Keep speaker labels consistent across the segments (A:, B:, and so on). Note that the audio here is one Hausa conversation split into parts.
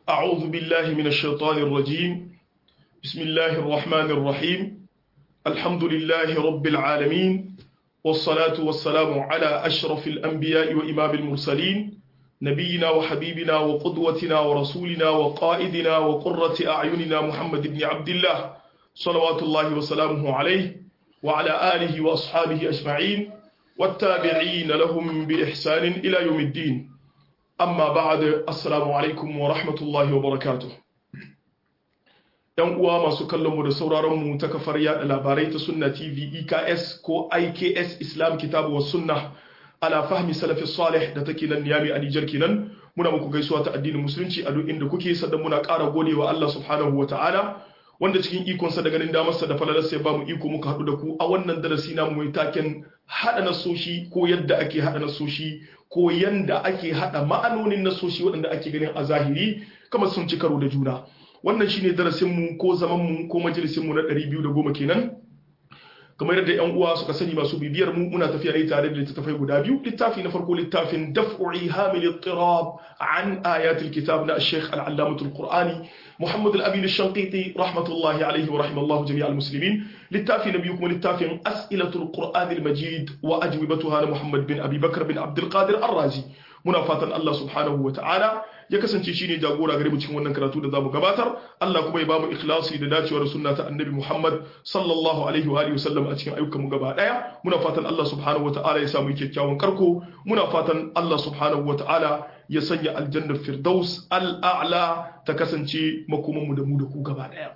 A: أعوذ بالله من الشيطان الرجيم بسم الله الرحمن الرحيم الحمد لله رب العالمين والصلاة والسلام على أشرف الأنبياء وإمام المرسلين نبينا وحبيبنا وقدوتنا ورسولنا وقائدنا وقرة أعيننا محمد بن عبد الله صلوات الله وسلامه عليه وعلى آله وأصحابه أجمعين والتابعين لهم بإحسان إلى يوم الدين amma ba'ad assalamu alaikum wa rahmatullahi wa barakatuh yan uwa masu kallon mu da sauraron mu ta kafar yada labarai ta sunna tv eks ko iks islam kitabu wa sunna ala fahmi salafi salih da take nan niyami a nijar kenan muna muku gaisuwa ta addinin musulunci a duk inda kuke sannan muna ƙara godewa Allah subhanahu wa ta'ala wanda cikin ikonsa da ganin damarsa da falalarsa ya bamu iko muka haɗu da ku a wannan darasi namu mai taken haɗa nasoshi ko yadda ake haɗa nasoshi ko yanda ake haɗa ma'anonin nasoshi waɗanda ake ganin a zahiri kamar sun ci karo da juna wannan shine darasinmu ko zamanmu ko majalisinmu na 210 kenan kamar yadda yan uwa suka sani masu bibiyar mu muna tafiya ne tare da littattafai guda biyu littafi na farko littafin daf'u hamil ittirab an ayatul kitab na Sheikh al-Allamatul Qur'ani Muhammad al-Amin al-Shanqiti rahmatullahi alayhi wa rahimallahu jami' al-muslimin littafi na biyu kuma littafin as'ilatul Qur'an al-Majid wa ajwibatuha na Muhammad bin Abi Bakr bin Abdul Qadir Ar-Razi muna fatan Allah subhanahu wa ta'ala ya kasance shine jagora gare mu cikin wannan karatu da zamu gabatar Allah kuma ya bamu ikhlasi da dacewar sunna ta Annabi Muhammad sallallahu alaihi wa alihi wasallam a cikin ayyukan mu gaba daya muna fatan Allah subhanahu wa ta'ala ya samu kyakkyawan karko muna fatan Allah subhanahu wa ta'ala ya sanya aljannar firdaus al-a'la ta kasance makoman mu da mu da ku gaba daya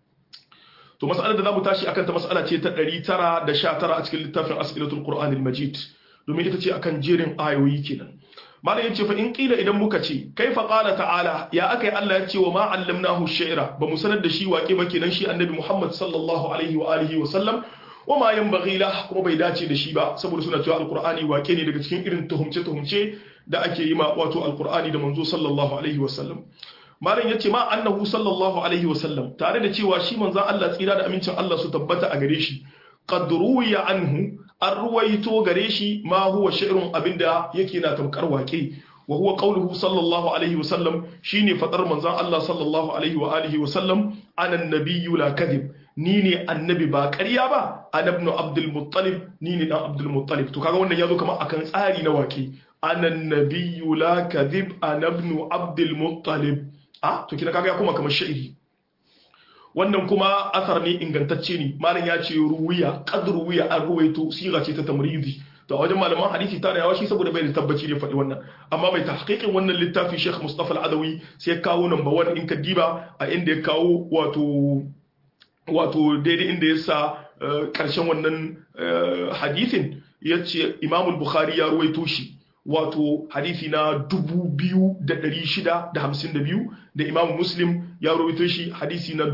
A: to mas'alar da zamu tashi akan ta mas'ala ce ta 919 a cikin littafin as'ilatul qur'anil majid domin ita ce akan jerin ayoyi kenan malam yace fa in kila idan muka ce kaifa qala ta'ala ya akai Allah ya ce wa ma allamnahu shi'ra ba mu sanar da shi waƙe ba kenan shi annabi Muhammad sallallahu alaihi wa alihi wa sallam wa ma yanbaghi lah kuma bai dace da shi ba saboda suna cewa alqur'ani waƙe ne daga cikin irin tuhumce tuhumce da ake yi ma wato alqur'ani da manzo sallallahu alaihi wa sallam malam yace ma annahu sallallahu alaihi wa sallam tare da cewa shi manzon Allah tsira da amincin Allah su tabbata a gare shi qad ruwiya anhu an ruwaito gare shi ma huwa shi'run abinda yake na tamkar waƙe wa huwa qawluhu sallallahu alaihi wasallam shine fadar manzon Allah sallallahu alaihi wa alihi wasallam ana nabiyyu la kadhib ni ne annabi ba ƙarya ba ana ibn abdul muttalib ni ne dan abdul muttalib to kaga wannan yazo kamar akan tsari na waƙe ana nabiyyu la kadhib ana ibn abdul muttalib ah to kina kaga ya kuma kamar sha'iri wannan kuma asar ne ingantacce ne malam ya ce ruwiya qad ruwiya an ruwaito siga ce ta tamridi to wajen malaman hadisi ta yawa shi saboda bai da tabbaci ne faɗi wannan amma mai tahqiqin wannan littafi Sheikh Mustafa Al-Adawi sai ya kawo number 1 in ka diba a inda ya kawo wato wato daidai inda ya sa karshen wannan hadisin ya ce Imam Bukhari ya ruwaito shi wato hadisi na 2652 da Imam Muslim ya rawaito shi hadisi na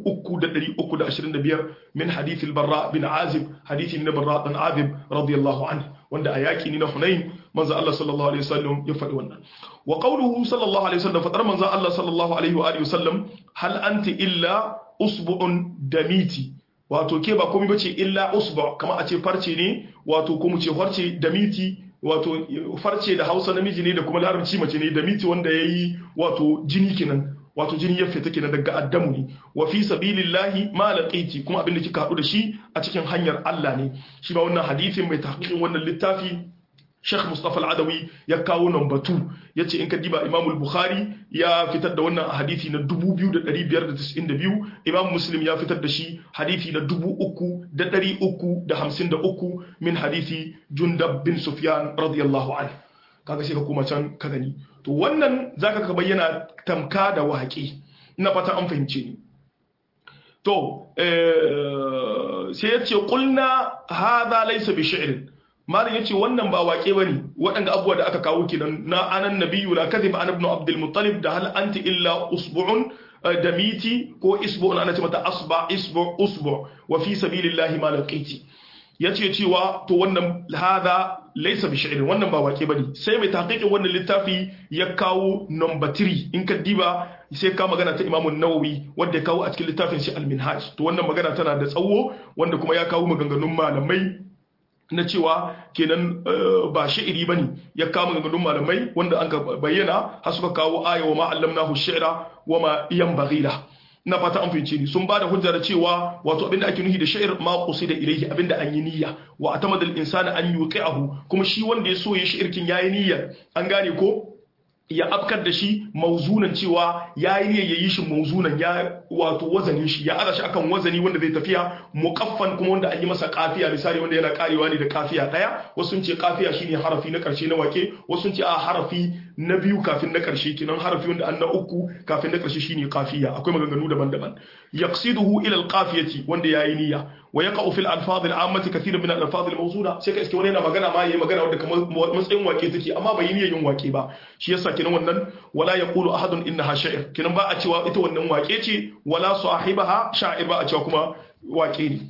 A: 3325 min hadisi al-Barra bin Azib hadisi na Barra bin Azib radiyallahu anhu wanda a yaki ne na Hunain manzo Allah sallallahu alaihi wasallam ya faɗi wannan wa qawluhu sallallahu alaihi wasallam fadar manzo Allah sallallahu alaihi wa alihi wasallam hal anti illa usbu'un damiti wato ke ba komai bace illa usbu kamar a ce farce ne wato ko mu ce farce damiti wato farce da hausa namiji ne da kuma larabci mace ne da miti wanda ya yi wato jini kenan wato jini ya fita kenan daga addamu ne wa fi sabilillahi ma laqiti kuma abin da kika hadu da shi a cikin hanyar Allah ne shi ba wannan hadisin mai tahqiqin wannan littafi Sheikh Mustafa Al-Adawi ya kawo number 2 yace in ka diba Imam Al-Bukhari ya fitar da wannan hadisi na 2592 Imam Muslim ya fitar da shi hadisi na 3353 min hadisi Jundab bin Sufyan radiyallahu anhu kaga sai ka koma can ka gani to wannan zaka ka bayyana tamka da waƙi ina fata an fahimce ni to sai yace qulna hadha laysa bi shi'rin malam yace wannan ba wake bane waɗanda abubuwa da aka kawo kenan na anan nabiyyu la kadhib an ibn abdul muttalib da hal anti illa usbu'un damiti ko isbu'un ana ce mata asba isbu usbu wa fi sabilillahi ma laqiti yace cewa to wannan hada laysa bi shi'rin wannan ba wake bane sai mai tahqiqin wannan littafi ya kawo number 3 in ka diba sai ka magana ta Imam Nawawi wanda ya kawo a cikin littafin shi Al-Minhaj to wannan magana tana da tsawo wanda kuma ya kawo maganganun malamai na cewa kenan ba sha'iri bane ya kama gangadun malamai wanda an bayyana har suka kawo aya wa ma allamnahu shi'ra wa ma yanbaghi lahu na fata an fahimce ni sun bada hujja da cewa wato abinda ake nufi da sha'ir ma qusida ilayhi abinda an yi niyya wa atamada al-insana an yuqi'ahu kuma shi wanda ya so ya shirkin yayi niyya an gane ko ya afkar da shi mauzunan cewa ya yi ya yi shi mauzunan ya wato wazanin shi ya aza shi akan wazani wanda zai tafiya muqaffan kuma wanda an yi masa kafiya misali wanda yana karewa ne da kafiya daya wasu sun ce kafiya shine harafi na karshe na wake wasu sun ce a harafi na biyu kafin na karshe kenan harafi wanda an na uku kafin na karshe shine kafiya akwai maganganu daban-daban yaqsiduhu ila alqafiyati wanda yayi niyya wa yaqa'u fil alfaz al'ammati kathiran min al-alfaz al-mawzuna sai ka iske wani yana magana ma yayi magana wanda kamar matsayin wake take amma bai yi niyyar yin wake ba shi yasa kenan wannan wala yaqulu ahadun innaha sha'ir kenan ba a cewa ita wannan wake ce wala sahibaha sha'ir ba a cewa kuma wake ne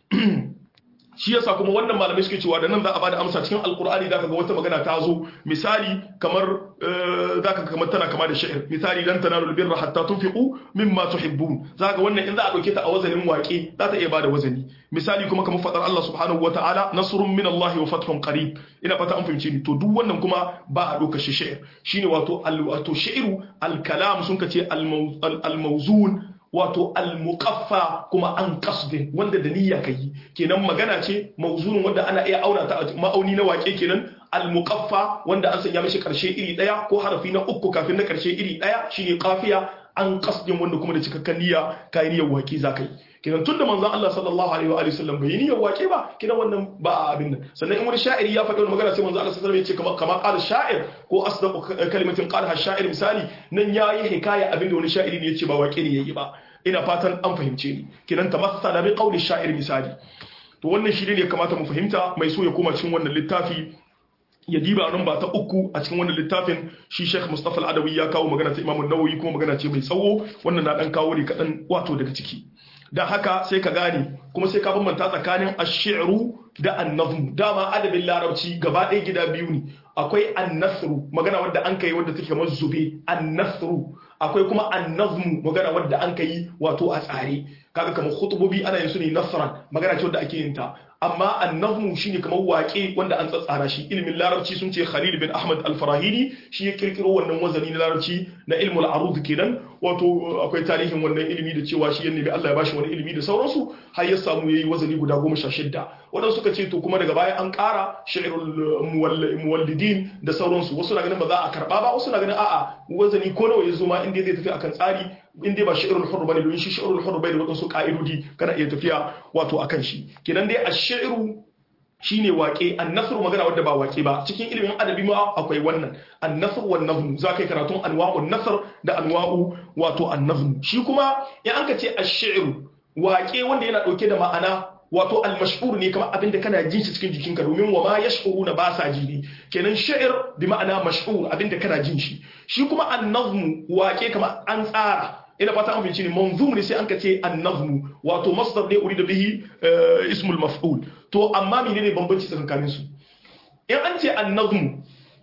A: shi yasa kuma wannan malamai suke cewa da nan za a bada amsa cikin alkur'ani zaka ga wata magana ta zo misali kamar zaka ga kamar tana kama da sha'ir misali lan tanalu albirra hatta tunfiqu mimma tuhibbun zaka wannan in za a dauke ta a wazanin waƙe za ta iya bada wazani misali kuma kamar fadar Allah subhanahu wataala nasrun min Allah wa fathun qarib ina fata an fahimce ni to duk wannan kuma ba a dauka shi sha'ir shine wato wato sha'iru al-kalam sun kace al-mawzun wato al-muqaffa kuma an qasdin wanda da niyya kai kenan magana ce mawzunun wanda ana iya auna ta ma'auni na wake kenan al-muqaffa wanda an sanya mishi karshe iri daya ko harafi na uku kafin na karshe iri daya shine qafiya an qasdin wanda kuma da cikakken niyya kai niyyar wake zakai kenan tunda manzon Allah sallallahu alaihi wa alihi wasallam bai niyyar wake ba kenan wannan ba abin nan sannan in wani sha'iri ya faɗi wani magana sai manzon Allah sallallahu alaihi wasallam ya ce kamar kamar qala sha'ir ko asdaqu kalimatin qalaha sha'ir misali nan yayi hikaya abin da wani sha'iri ne ya ce ba wake ne yayi ba ina fatan an fahimce ni kenan tamassala bi qawli sha'ir misali to wannan shi ne ya kamata mu fahimta mai so ya koma cikin wannan littafi ya diba nan ba ta uku a cikin wannan littafin shi Sheikh Mustafa Al-Adawi ya kawo magana ta Imam An-Nawawi kuma magana ce mai tsawo wannan na dan kawo ne kadan wato daga ciki dan haka sai ka gane kuma sai ka bambanta tsakanin ash-shi'ru da an-nazm dama adabin larabci gaba ɗaya gida biyu ne akwai an-nasru magana wadda an kai wadda take kamar zube an-nasru akwai kuma an-nazm magana wadda an kai wato a tsare kaga kamar khutubobi ana yin su ne nasran magana ce wadda ake yin ta amma annahmu shine kamar waƙe wanda an tsatsara shi ilimin larabci sun ce Khalil bin Ahmad al-Farahidi shi ya kirkiro wannan wazani na larabci na ilmul arud kenan wato akwai tarihin wannan ilimi da cewa shi ya nemi Allah ya bashi wani ilimi da sauransu har ya samu yayi wazani guda goma sha shidda waɗansu suka ce to kuma daga baya an ƙara shi'rul muwallidin da sauransu wasu na ganin ba za a karɓa ba wasu na ganin a'a wazani ko nawa ya zo ma inda zai tafi akan tsari in dai ba shi'rul hurr bane domin shi shi'rul hurr bai da waɗansu ka'idodi kana iya tafiya wato akan shi kenan dai ash-shi'ru shine waƙe annasru magana wadda ba waƙe ba cikin ilimin adabi ma akwai wannan annasr wan nazm za kai karatun anwa'un nasr da anwa'u wato annazm shi kuma in an ka ce ash-shi'ru waƙe wanda yana ɗauke da ma'ana wato al-mashhur ne kamar abin da kana jin shi cikin jikinka domin wa ma yash'uruna ba sa ji ne kenan sha'ir bi ma'ana mashhur abin da kana jin shi shi kuma an-nazm waƙe kamar an tsara ina fata an fahimci ne manzum ne sai an ka ce an-nazm wato masdar ne urida bihi ismul maf'ul to amma menene bambanci tsakanin su in an ce an-nazm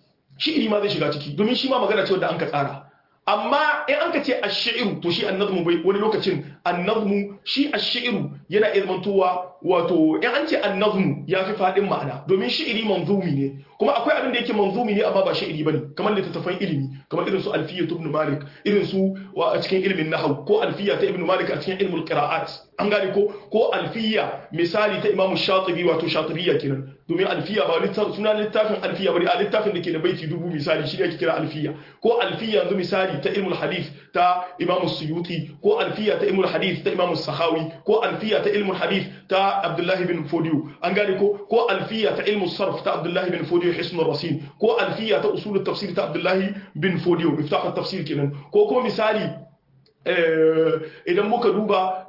A: shi ma zai shiga ciki domin shi ma magana ce wanda an ka tsara amma in an ka ce ash-shi'ru to shi an-nazmu bai wani lokacin an-nazmu shi ash-shi'ru yana ilmantowa wato in an ce an-nazmu ya fi fadin ma'ana domin shi'iri manzumi ne kuma akwai abin da yake manzumi ne amma ba shi'iri bane kamar littattafan ilimi kamar irin su alfiya ibn malik irin su a cikin ilimin nahwu ko alfiya ta ibn malik a cikin ilmul qira'at an gane ko ko alfiya misali ta imam shatibi wato shatibiyya kenan domin alfiya ba littafin suna littafin alfiya bari a littafin da ke da baiti dubu misali shi ne ake kira alfiya ko alfiya yanzu misali ta ilmul hadith ta imam suyuti ko alfiya ta ilmul hadith ta imam sahawi ko alfiya ta ilmul hadith ta abdullahi bin fodiyo an gane ko ko alfiya ta ilmul sarf ta abdullahi bin fodiyo hisnul rasin ko alfiya ta usulul tafsir ta abdullahi bin fodiyo miftah tafsir kenan ko ko misali idan muka duba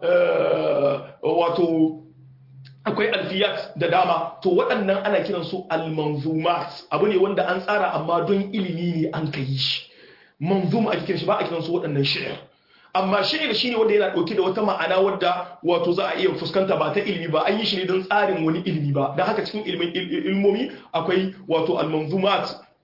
A: wato akwai alfiyat da dama to waɗannan ana kiran su almanzumat abu ne wanda an tsara amma don ilimi ne an kai shi manzum a kiran shi ba a kiran su waɗannan shi'ir amma shi'ir shine wanda yana ɗauke da wata ma'ana wadda wato za a iya fuskanta ba ta ilimi ba an yi shi ne don tsarin wani ilimi ba don haka cikin ilmomi akwai wato almanzumat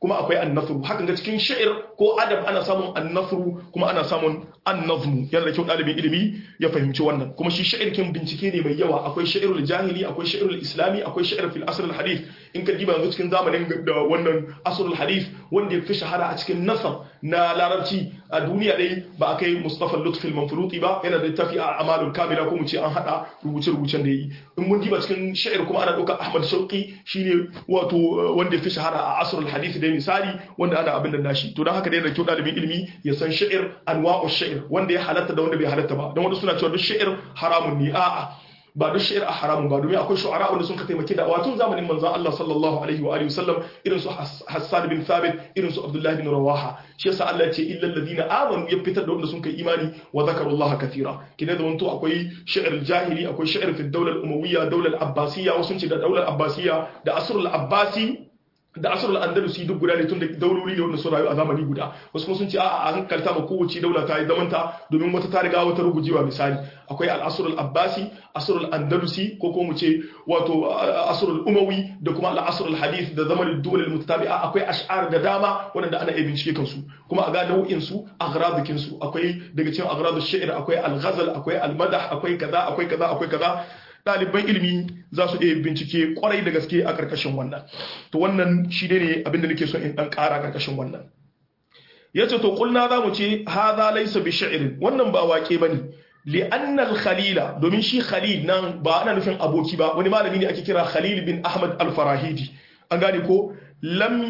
A: kuma akwai annasru hakan ga cikin sha'ir ko adab ana samun annasru kuma ana samun annazmu yana da kyau ɗalibin ilimi ya fahimci wannan kuma shi sha'ir kin bincike ne mai yawa akwai sha'irul jahili akwai sha'irul islami akwai sha'ir fil asr al hadith in ka diba yanzu cikin zamanin da wannan asr al hadith wanda ya fi shahara a cikin nasar na larabci a duniya dai ba a kai mustafa lutfi al manfuluti ba yana da tafi a amalul kamila ko mu ce an hada rubuce rubucen da yi in mun diba cikin sha'ir kuma ana ɗauka ahmad shauqi shine wato wanda ya fi shahara a asr al hadith da misali wanda ana abin da nashi to don haka dai da kyau ɗalibin ilimi ya san sha'ir anwa'u sha'ir wanda ya halatta da wanda bai halatta ba don wanda suna cewa duk sha'ir haramun ne a'a ba duk sha'ir a haramun ba domin akwai shu'ara wanda sun ka taimaki da wato zamanin manzon Allah sallallahu alaihi wa alihi wasallam irin su Hassan bin Thabit irin su Abdullah bin Rawaha shi yasa Allah ya ce illal ladina amanu ya fitar da wanda sun kai imani wa zakarullaha kathira kina da wanto akwai sha'ir jahili akwai sha'ir fi daular umawiyya daular abbasiyya wasu ce da daular abbasiyya da asrul abbasi da asrul andalusi duk guda ne tun da dauloli ne wanda su rayu a zamani guda wasu kuma sun ce a'a an kalta ma kowace daula ta yi zamanta domin wata ta riga wata rugujewa misali akwai al-asrul abbasi asrul andalusi ko ko mu ce wato asrul umawi da kuma al-asrul hadith da zamanin dole mutatabi'a akwai ash'ar da dama wanda ana iya bincike kansu kuma a ga nau'in su aghradukin su akwai daga cikin aghradu shi'r akwai al-ghazal akwai al-madah akwai kaza akwai kaza akwai kaza ɗaliban ilimi za su iya bincike kwarai da gaske a ƙarƙashin wannan to wannan shi ne abinda nake so in ɗan ƙara ƙarƙashin wannan ya ce to ƙulna za mu ce haza laisa bi sha'irin wannan ba waƙe ba ne li'annal khalila domin shi khalil nan ba ana nufin aboki ba wani malami ne ake kira khalil bin ahmad al-farahidi an gane ko lam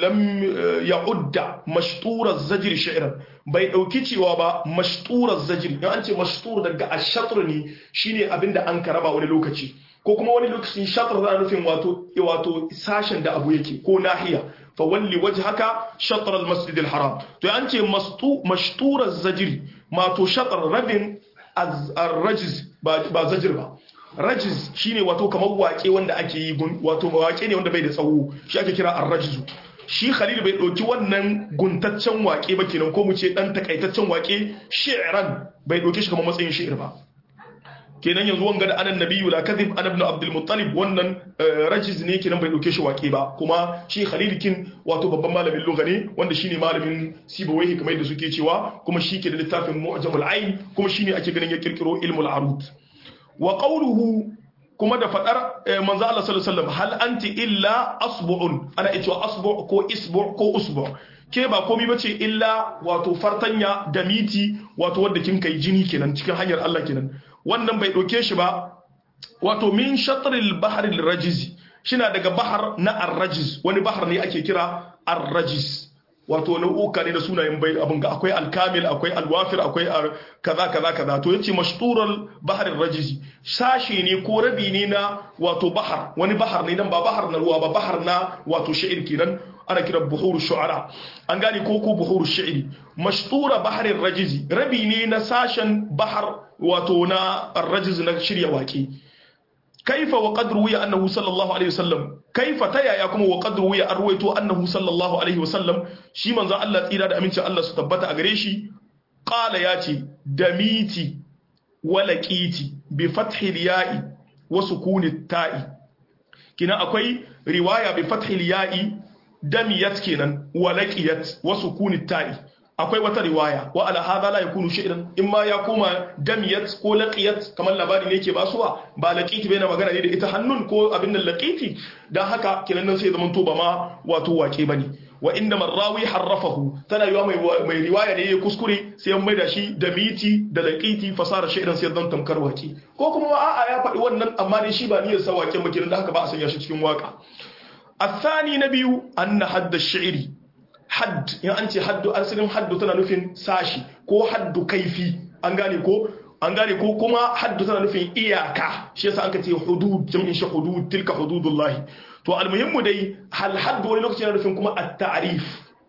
A: ya'udda mashturar zajir sha'iran bai ɗauki cewa ba mashturar zajir yan an ce mashtur daga ashatr ne shine abinda an karaba wani lokaci ko kuma wani lokacin shatr za nufin wato wato sashen da abu yake ko nahiya fa walli wajhaka shatr al-masjid al-haram to an ce mastu mashturar zajir mato shatr rabin ar-rajiz ba zajir ba rajiz shine wato kamar wake wanda ake yi wato wake ne wanda bai da tsawo shi ake kira ar-rajizu shi Khalil bai ɗauki wannan guntaccen wake ba kenan ko mu ce dan takaitaccen wake shi'ran bai ɗauke shi kamar matsayin shi'ir ba kenan yanzu wanga da anan nabiyyu la kadhib ana ibn abdul muttalib wannan rajiz ne kenan bai ɗauke shi wake ba kuma shi Khalil kin wato babban malamin lugha ne wanda shine malamin sibawaihi kamar yadda suke cewa kuma shi ke da littafin mu'jamul ayn kuma shine ake ganin ya kirkiro ilmul arud wa qawluhu kuma da fadar manzo Allah sallallahu alaihi wasallam hal anti illa asbu'un ana cewa asbu' ko isbu' ko usbu' ke ba komai bace illa wato fartanya da miti wato wanda kin kai jini kenan cikin hanyar Allah kenan wannan bai doke shi ba wato min shatril bahril rajiz shina daga bahar na ar-rajiz wani bahar ne ake kira ar-rajiz wato nau'uka ne da sunayen bai abin ga akwai alkamil akwai alwafir akwai kaza kaza kaza to yace mashtural baharin rajizi sashi ne ko rabi ne na wato bahar wani bahar ne nan ba bahar na ruwa ba bahar na wato sha'ir kenan ana kira buhuru shu'ara an gane ko ko buhuru sha'iri mashtura baharin rajizi rabi ne na sashen bahar wato na rajiz na shirya waƙe kaifa wa qad ruwiya annahu sallallahu alaihi wasallam kaifa ta yaya kuma wa qad ruwiya an ruwaito annahu sallallahu alaihi wasallam shi manzon Allah tsira da amincin Allah su tabbata a gare shi qala yace damiti wa laqiti bi fathi al-ya'i wa sukuni ta'i kina akwai riwaya bi fathi al-ya'i damiyat kenan wa laqiyat wa sukuni ta'i akwai wata riwaya wa ala hadha la yakunu shay'an imma ya koma damiyat ko laqiyat kamar labari ne yake basuwa ba laqiti bai na magana ne da ita hannun ko abin nan laqiti dan haka kenan nan sai zaman to ba ma wato wake bane wa inda marrawi harrafahu tana yiwa mai mai riwaya ne ya kuskure sai mai da shi damiti da laqiti fasara shay'an sai zan tamkar wake ko kuma a'a ya faɗi wannan amma dai shi ba niyyar sa wake ba kenan dan haka ba a sanya shi cikin waka الثاني نبي أن حد الشعر hadd in an ce haddu asalin haddu tana nufin sashi ko haddu kaifi an gane ko an gane ko kuma haddu tana nufin iyaka shi yasa aka ce hudud jam'in shi hudud tilka hududullahi to almuhimmu dai hal haddu wani lokaci yana nufin kuma at-ta'rif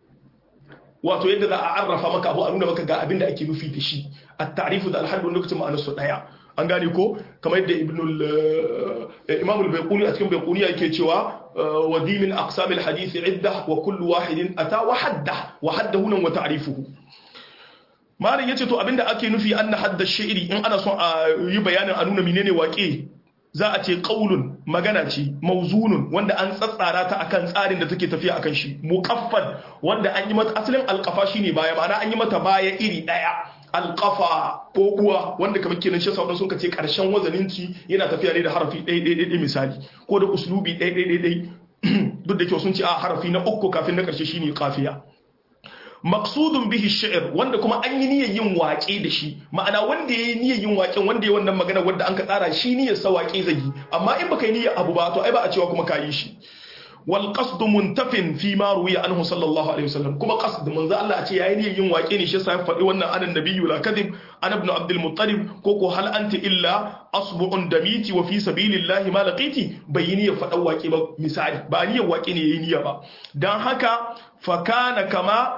A: wato yadda za a arrafa maka abu a nuna maka ga abin da ake nufi da shi at-ta'rifu da al-haddu wani lokacin ma'anar su daya an gane ko kamar yadda ibnul imam al-bayquni a cikin bayquni yake cewa wa dimin aqsam al-hadith idda wa kullu wahidin ata wa hadda wa haddahu nan wa ta'rifuhu malin yace to abinda ake nufi anna hadda shi'ri in ana son a yi bayanin a nuna menene waƙe za a ce qaulun magana ce mauzunun wanda an tsatsara ta akan tsarin da take tafiya akan shi muqaffal wanda an yi mata asalin alqafa shine baya ma'ana an yi mata baya iri daya alqafa ko uwa wanda kamar kenan shi sauran sun kace karshen wazanin ci yana tafiya ne da harafi ɗaya ɗaya ɗaya misali ko da uslubi ɗaya ɗaya ɗaya duk da kyau sun ce a harafi na uku kafin na karshe shine kafiya maqsudun bihi shi'r wanda kuma an yi niyyar yin waƙe da shi ma'ana wanda yayi niyyar yin waƙen wanda yayi wannan magana wanda an ka tsara shi niyyar sa waƙe zai yi amma in baka yi niyyar abu ba to ai ba a cewa kuma kayi shi wal qasd muntafin fi ma ruwiya anhu sallallahu alaihi wasallam kuma qasd manzo Allah a ce yayi niyyar yin waƙe ne shi yasa ya faɗi wannan anan nabiyyu la kadhib ana ibn abdul muttalib ko ko hal anti illa asbu'un damiti wa fi sabilillahi ma laqiti bai yi niyyar faɗan waƙe ba misali ba niyyar waƙe ne yayi niyya ba dan haka fa kana kama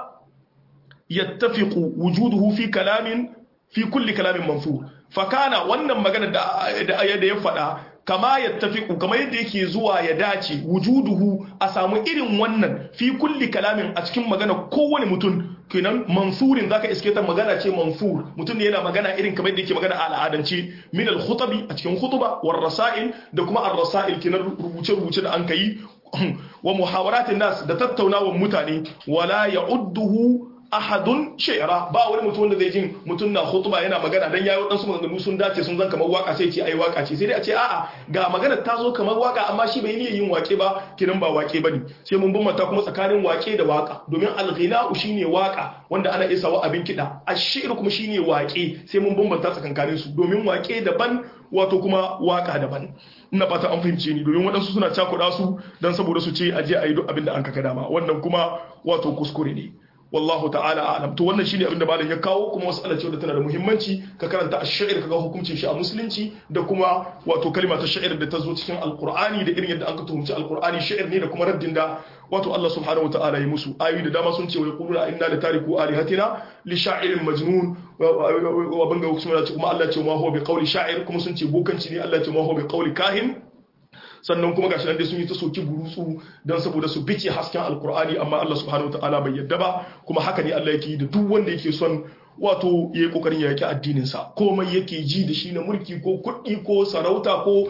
A: يتفق وجوده في كلام في كل كلام منثور فكان wannan magana da da ya faɗa kama yattafiqu kama yadda yake zuwa ya dace wujuduhu a samu irin wannan fi kulli kalamin a cikin magana kowane mutum kenan mansurin zaka iske ta magana ce mansur mutum ne yana magana irin kamar yadda yake magana a al'adance min al-khutabi a cikin khutuba war rasail da kuma ar-rasail kenan rubuce rubuce da an kai wa muhawaratin nas da tattaunawa mutane wala ya'udduhu ahadun shi'ra ba wani mutum wanda zai jin mutum na khutba yana magana dan yayi wadansu maganganu sun dace sun zan kamar waka sai ce ai waka ce sai dai a ce a'a ga magana ta zo kamar waka amma shi bai niyyar yin wake ba kiran ba wake bane sai mun bambanta kuma tsakanin wake da waka domin al-ghina'u shine waka wanda ana isa wa abin kida ash-shi'r kuma shine wake sai mun bambanta tsakankanin su domin wake daban wato kuma waka daban ina fata an fahimce ni domin waɗansu suna cakuɗa su dan saboda su ce aje a yi duk abin da an kaka dama wannan kuma wato kuskure ne wallahu ta'ala a'lam to wannan shine abin da malam ya kawo kuma mas'ala ce wadda tana da muhimmanci ka karanta ash-sha'ir kaga hukuncin shi a musulunci da kuma wato kalma ta sha'ir da ta zo cikin alqur'ani da irin yadda an ka tuhumci alqur'ani sha'ir ne da kuma raddin da wato Allah subhanahu wata'ala ya musu ayoyi da dama sun ce wa yaquluna inna la tariku alihatina li sha'irin majnun wa banga kuma Allah ya ce ma huwa bi qawli sha'ir kuma sun ce bokanci ne Allah ya ce ma huwa bi qawli kahin sannan kuma gashi nan dai sun yi ta soki burutsu don saboda su bice hasken alkur'ani amma Allah subhanahu wataala bai yadda ba kuma haka ne Allah yake yi da duk wanda yake son wato ya yi kokarin ya yaki addinin sa komai yake ji da shi na mulki ko kuɗi ko sarauta ko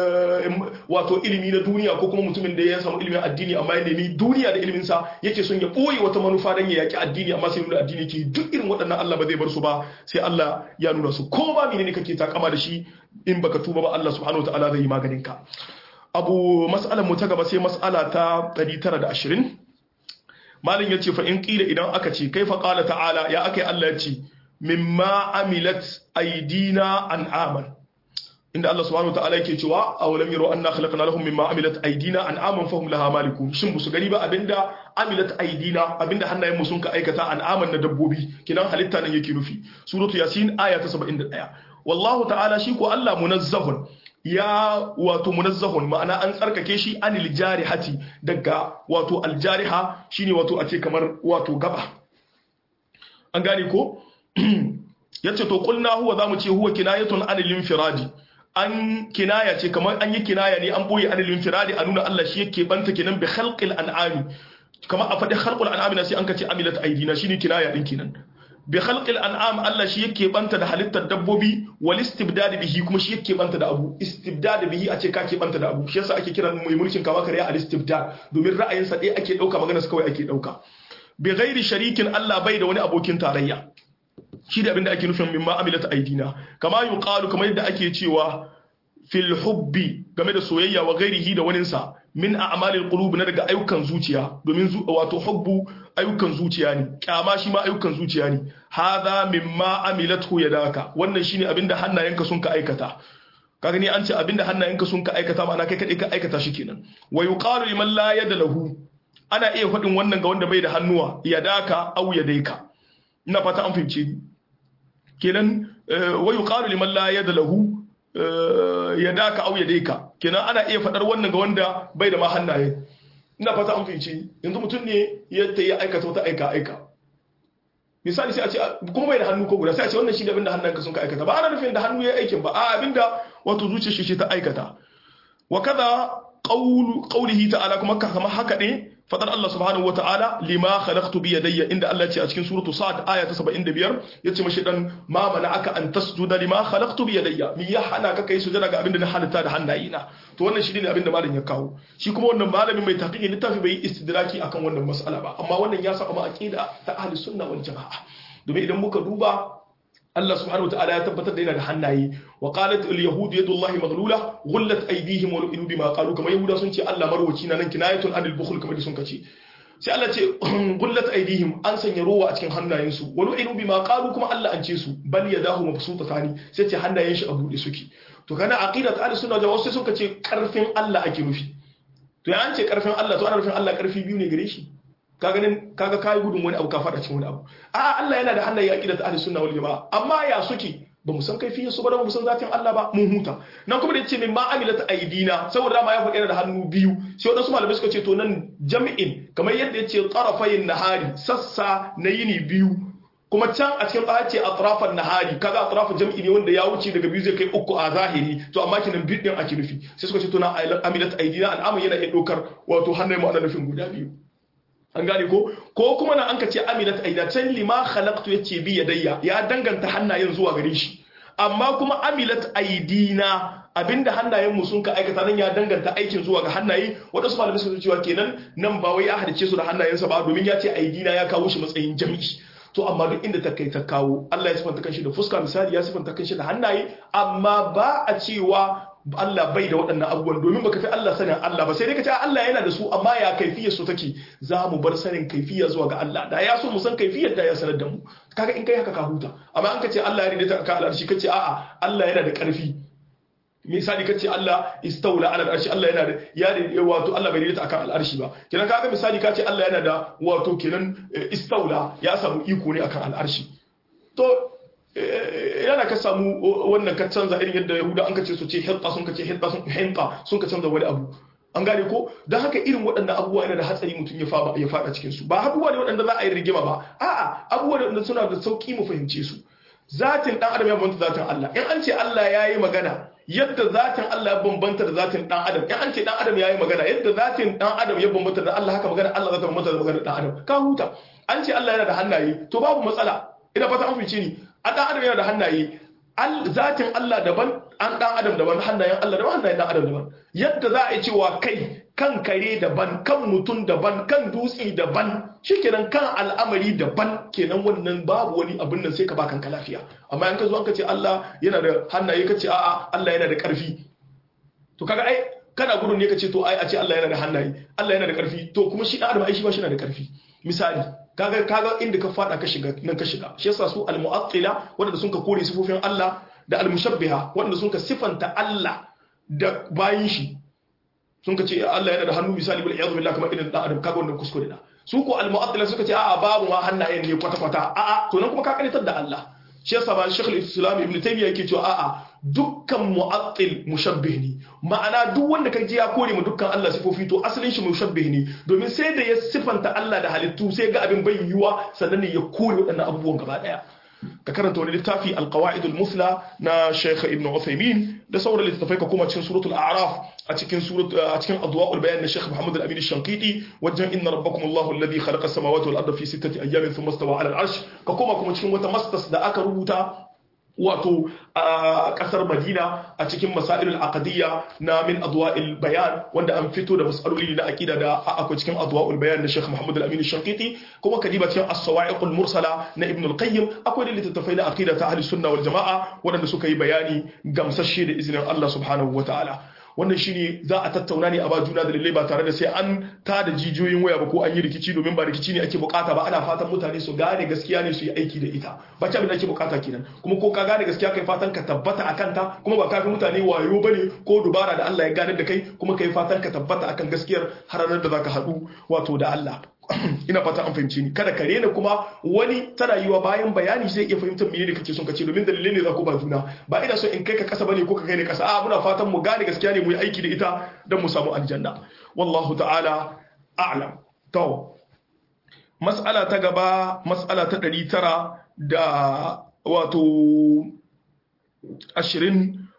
A: wato ilimi na duniya ko kuma mutumin da ya samu ilimin addini amma ya nemi duniya da ilimin sa yake son ya boye wata manufa dan ya yaki addini amma sai nuna addini ke duk irin waɗannan Allah ba zai bar su ba sai Allah ya nuna su ko ba menene kake takama da shi in baka tuba ba Allah subhanahu wataala zai yi maganin ka abu mas'alar mu ta gaba sai mas'ala ta 920 malin yace fa in qila idan aka ce kaifa qala ta'ala ya akai Allah yace mimma amilat aydina an'aman inda Allah subhanahu wa ta'ala yake cewa awalam yaro anna khalaqna lahum mimma amilat aydina an'aman fahum laha malikun shin busu gani ba abinda amilat aydina abinda hannayen mu sun ka aikata an'aman na dabbobi kinan halitta nan yake nufi suratu yasin aya ta 71 wallahu ta'ala shi ko Allah munazzahun ya wato munazzahun ma'ana an tsarkake shi anil jarihati daga wato aljariha shine wato a ce kamar wato gaba an gane ko yace to qulna huwa zamu ce huwa kinayatun anil infiradi an kinaya ce kamar an yi kinaya ne an boye anil infiradi a nuna Allah shi yake banta kenan bi khalqil an'ami kamar a faɗi khalqul an'ami na sai an kace amilat aidina shine kinaya din kenan bi khalqil an'am Allah shi yake banta da halittar dabbobi wal istibdad bihi kuma shi yake banta da abu istibdad bihi a ce ka ke banta da abu shi yasa ake kiran mai mulkin kama kare al istibdad domin ra'ayin sa dai ake dauka magana sa kawai ake dauka bi ghairi sharikin Allah bai da wani abokin tarayya shi da abinda ake nufin mimma amilat aidina kama yuqalu kamar yadda ake cewa fil hubbi game da soyayya wa ghairihi da waninsa min a'malil qulub na daga ayyukan zuciya domin wato hubbu ayyukan zuciya ne kyama shi ma ayyukan zuciya ne hadha mimma amilathu yadaka wannan shine abinda hannayenka sun ka aikata kaga ni an ce abinda hannayenka sun ka aikata ma'ana kai kadai ka aikata shi kenan wa yuqalu liman la yada lahu ana iya faɗin wannan ga wanda bai da hannuwa yadaka aw yadaika ina fata an fahimce ni kenan wa yuqalu liman la yada lahu yadaka aw yadaika kenan ana iya faɗar wannan ga wanda bai da ma hannaye ina fata an fahimci yanzu mutum ne ya ta yi aikata wata aika aika misali sai a ce kuma bai da hannu ko guda sai a ce wannan shi da abinda hannunka sun ka aikata ba ana nufin da hannu ya aikin ba a abinda wato zuciyar shi ta aikata wa kaza qawlu qawlihi ta'ala kuma kamar haka ne fadar Allah subhanahu wataala lima khalaqtu bi yadayya inda Allah ce a cikin suratu Sa'ad aya ta 75 yace mashi dan ma aka an tasjuda lima khalaqtu bi yadayya mi ya hana ka kai sujada ga abinda na halitta da hannayena to wannan shi ne abinda malamin ya kawo shi kuma wannan malamin mai taqiqi littafi bai istidraki akan wannan mas'ala ba amma wannan ya saba ma aqida ta ahli sunna wal jamaa domin idan muka duba Allah subhanahu wataala ya tabbatar da yana da hannaye wa qalat al yahud yadullahi maghlula ghullat aydihim wa lu'inu bima qalu kamar yahuda sun ce Allah marwaci na nan kinayatun anil bukhl kamar sun kace sai Allah ce ghullat aydihim an sanya rowa a cikin hannayensu wa lu'inu bima qalu kuma Allah an ce su bal yadahu mabsutatani sai ce hannayen shi a bude suke to kana aqidat ahli sunna da wasu suka ce karfin Allah ake nufi to ya an ce karfin Allah to ana nufin Allah karfi biyu ne gare shi ka ganin kaga kai gudun wani abu ka fada cikin wani abu a Allah yana da hannaye aqidat ahli sunna wal jamaa amma ya suke ba mu san kaifiyar su ba da mu san zatin Allah ba mun huta nan kuma da yace min ma amilat aidina saboda ma ya faɗi yana da hannu biyu sai wadansu malamai suka ce to nan jami'in kamar yadda yace tarafayin nahari sassa na yini biyu kuma can a cikin ɗaya ce atrafan nahari kaga atrafan jam'i ne wanda ya wuce daga biyu zai kai uku a zahiri to amma kinan biyu din ake nufi sai suka ce to na amilat aidina al'amun yana iya ɗaukar wato hannun mu ana nufin guda biyu an gane ko ko kuma na an ka ce amilat aida can lima khalaqtu yace bi yadayya ya danganta hannayen zuwa gare shi amma kuma amilat aidina abinda hannayen mu sun ka aikata nan ya danganta aikin zuwa ga hannaye wadansu malamai sun cewa kenan nan ba wai ya hadice su da hannayensa ba domin ya ce aidina ya kawo shi matsayin jami'i to amma duk inda ta kai ta kawo Allah ya sifanta kanshi da fuska misali ya sifanta kanshi da hannaye amma ba a cewa Allah bai da waɗannan abubuwan domin baka fi Allah sanin Allah ba sai dai ka ce Allah yana da su amma ya kaifiyar su take za mu bar sanin kaifiya zuwa ga Allah da ya so mu san kaifiyar da ya sanar da mu kaga in kai haka ka huta amma an ka ce Allah ya rinda ka al'arshi ka ce a'a Allah yana da ƙarfi misali kace Allah istaula ala al'arshi Allah yana da ya wato Allah bai rinda akan al'arshi ba kenan kaga misali kace Allah yana da wato kenan istaula ya samu iko ne akan al'arshi to yana ka samu wannan ka canza irin yadda yahuda an ka ce su ce hinta sun ka ce hinta sun hinta sun ka canza wani abu an gane ko don haka irin waɗannan abubuwa yana da hatsari mutum ya fada ya fada cikin su ba abubuwa ne waɗanda za a yi rigima ba a'a abubuwa ne waɗanda suna da sauki mu fahimce su zatin dan adam ya bambanta zatin Allah in an ce Allah ya yi magana yadda zatin Allah ya bambanta da zatin dan adam in an ce dan adam ya yi magana yadda zatin dan adam ya bambanta da Allah haka magana Allah za ta bambanta da magana dan adam ka huta an ce Allah yana da hannaye to babu matsala ina fata an fice ni an dan adam yana da hannaye zatin Allah daban an dan adam daban hannayen Allah daban hannayen dan adam daban yadda za a yi cewa kai kan kare daban kan mutum daban kan dutse daban shikenan kan al'amari daban kenan wannan babu wani abin nan sai ka ba kanka lafiya amma in ka zo an ka ce Allah yana da hannaye ka ce a'a Allah yana da karfi to kaga ai kana gudun ne ka ce to ai a ce Allah yana da hannaye Allah yana da karfi to kuma shi dan adam ai shi ba shi na da karfi misali kaga kaga inda ka fada ka shiga nan ka shiga shi yasa su al-mu'attila wanda sun ka kore sifofin Allah da al-mushabbiha wanda sun ka sifanta Allah da bayin shi sun ka ce Allah yana da hannu misali bil iyad billah kamar irin dan adam kaga wannan kuskure da su ko al-mu'attila suka ce a'a babu ma hannayen ne kwata kwata a'a to nan kuma ka karitar da Allah shi yasa ba Sheikh al-Islam Ibn Taymiyyah yake cewa a'a dukkan mu'attil mushabbih ne ma'ana duk wanda ka ji ya kore mu dukkan Allah sifofi to asalin shi mushabbih ne domin sai da ya sifanta Allah da halittu sai ga abin bai yiwa sannan ne ya kore waɗannan abubuwan gaba daya ka karanta wani littafi alqawaid almusla na Sheikh Ibn Uthaymeen da sauran littafai ka kuma cikin suratul a'raf a cikin surat a cikin adwa'ul bayan na Sheikh Muhammad al-Amin al-Shanqiti wajen inna rabbakum Allahu alladhi khalaqa as-samawati wal arda fi sittati ayyamin thumma istawa 'ala al-'arsh ka kuma kuma cikin wata mastas da aka rubuta wato a kasar Madina a cikin masailul aqdiyya na min adwa'il bayan wanda an fito da masaloli na aqida da akwai cikin adwa'ul bayan na Sheikh Muhammad al-Amin al-Shanqiti kuma kadiba cikin as-sawa'iqul mursala na Ibn al-Qayyim akwai da littattafai na aqida ta ahli sunna wal jama'a waɗanda suka yi bayani gamsashe da izinin Allah subhanahu wataala wannan shine za a tattauna ne a ba juna dalilai ba tare da sai an ta da jijiyoyin waya ba ko an yi rikici domin ba rikici ne ake bukata ba ana fatan mutane su gane gaskiya ne su yi aiki da ita ba ci abin da ake bukata kenan kuma ko ka gane gaskiya kai fatan ka tabbata akan ta kuma ba kafin mutane wayo bane ko dubara da Allah ya gane da kai kuma kai fatan ka tabbata akan gaskiyar har ranar da zaka haɗu wato da Allah ina fata an fahimci ni kada ka rena kuma wani tana yiwa bayan bayani zai iya fahimtar mene ne kake son ka ce domin dalilai ne za ku ba juna ba ina so in kai ka kasa bane ko ka kai ne kasa a muna fatan mu gane gaskiya ne mu yi aiki da ita don mu samu aljanna wallahu ta'ala a'lam to mas'ala ta gaba mas'ala ta 900 da wato 20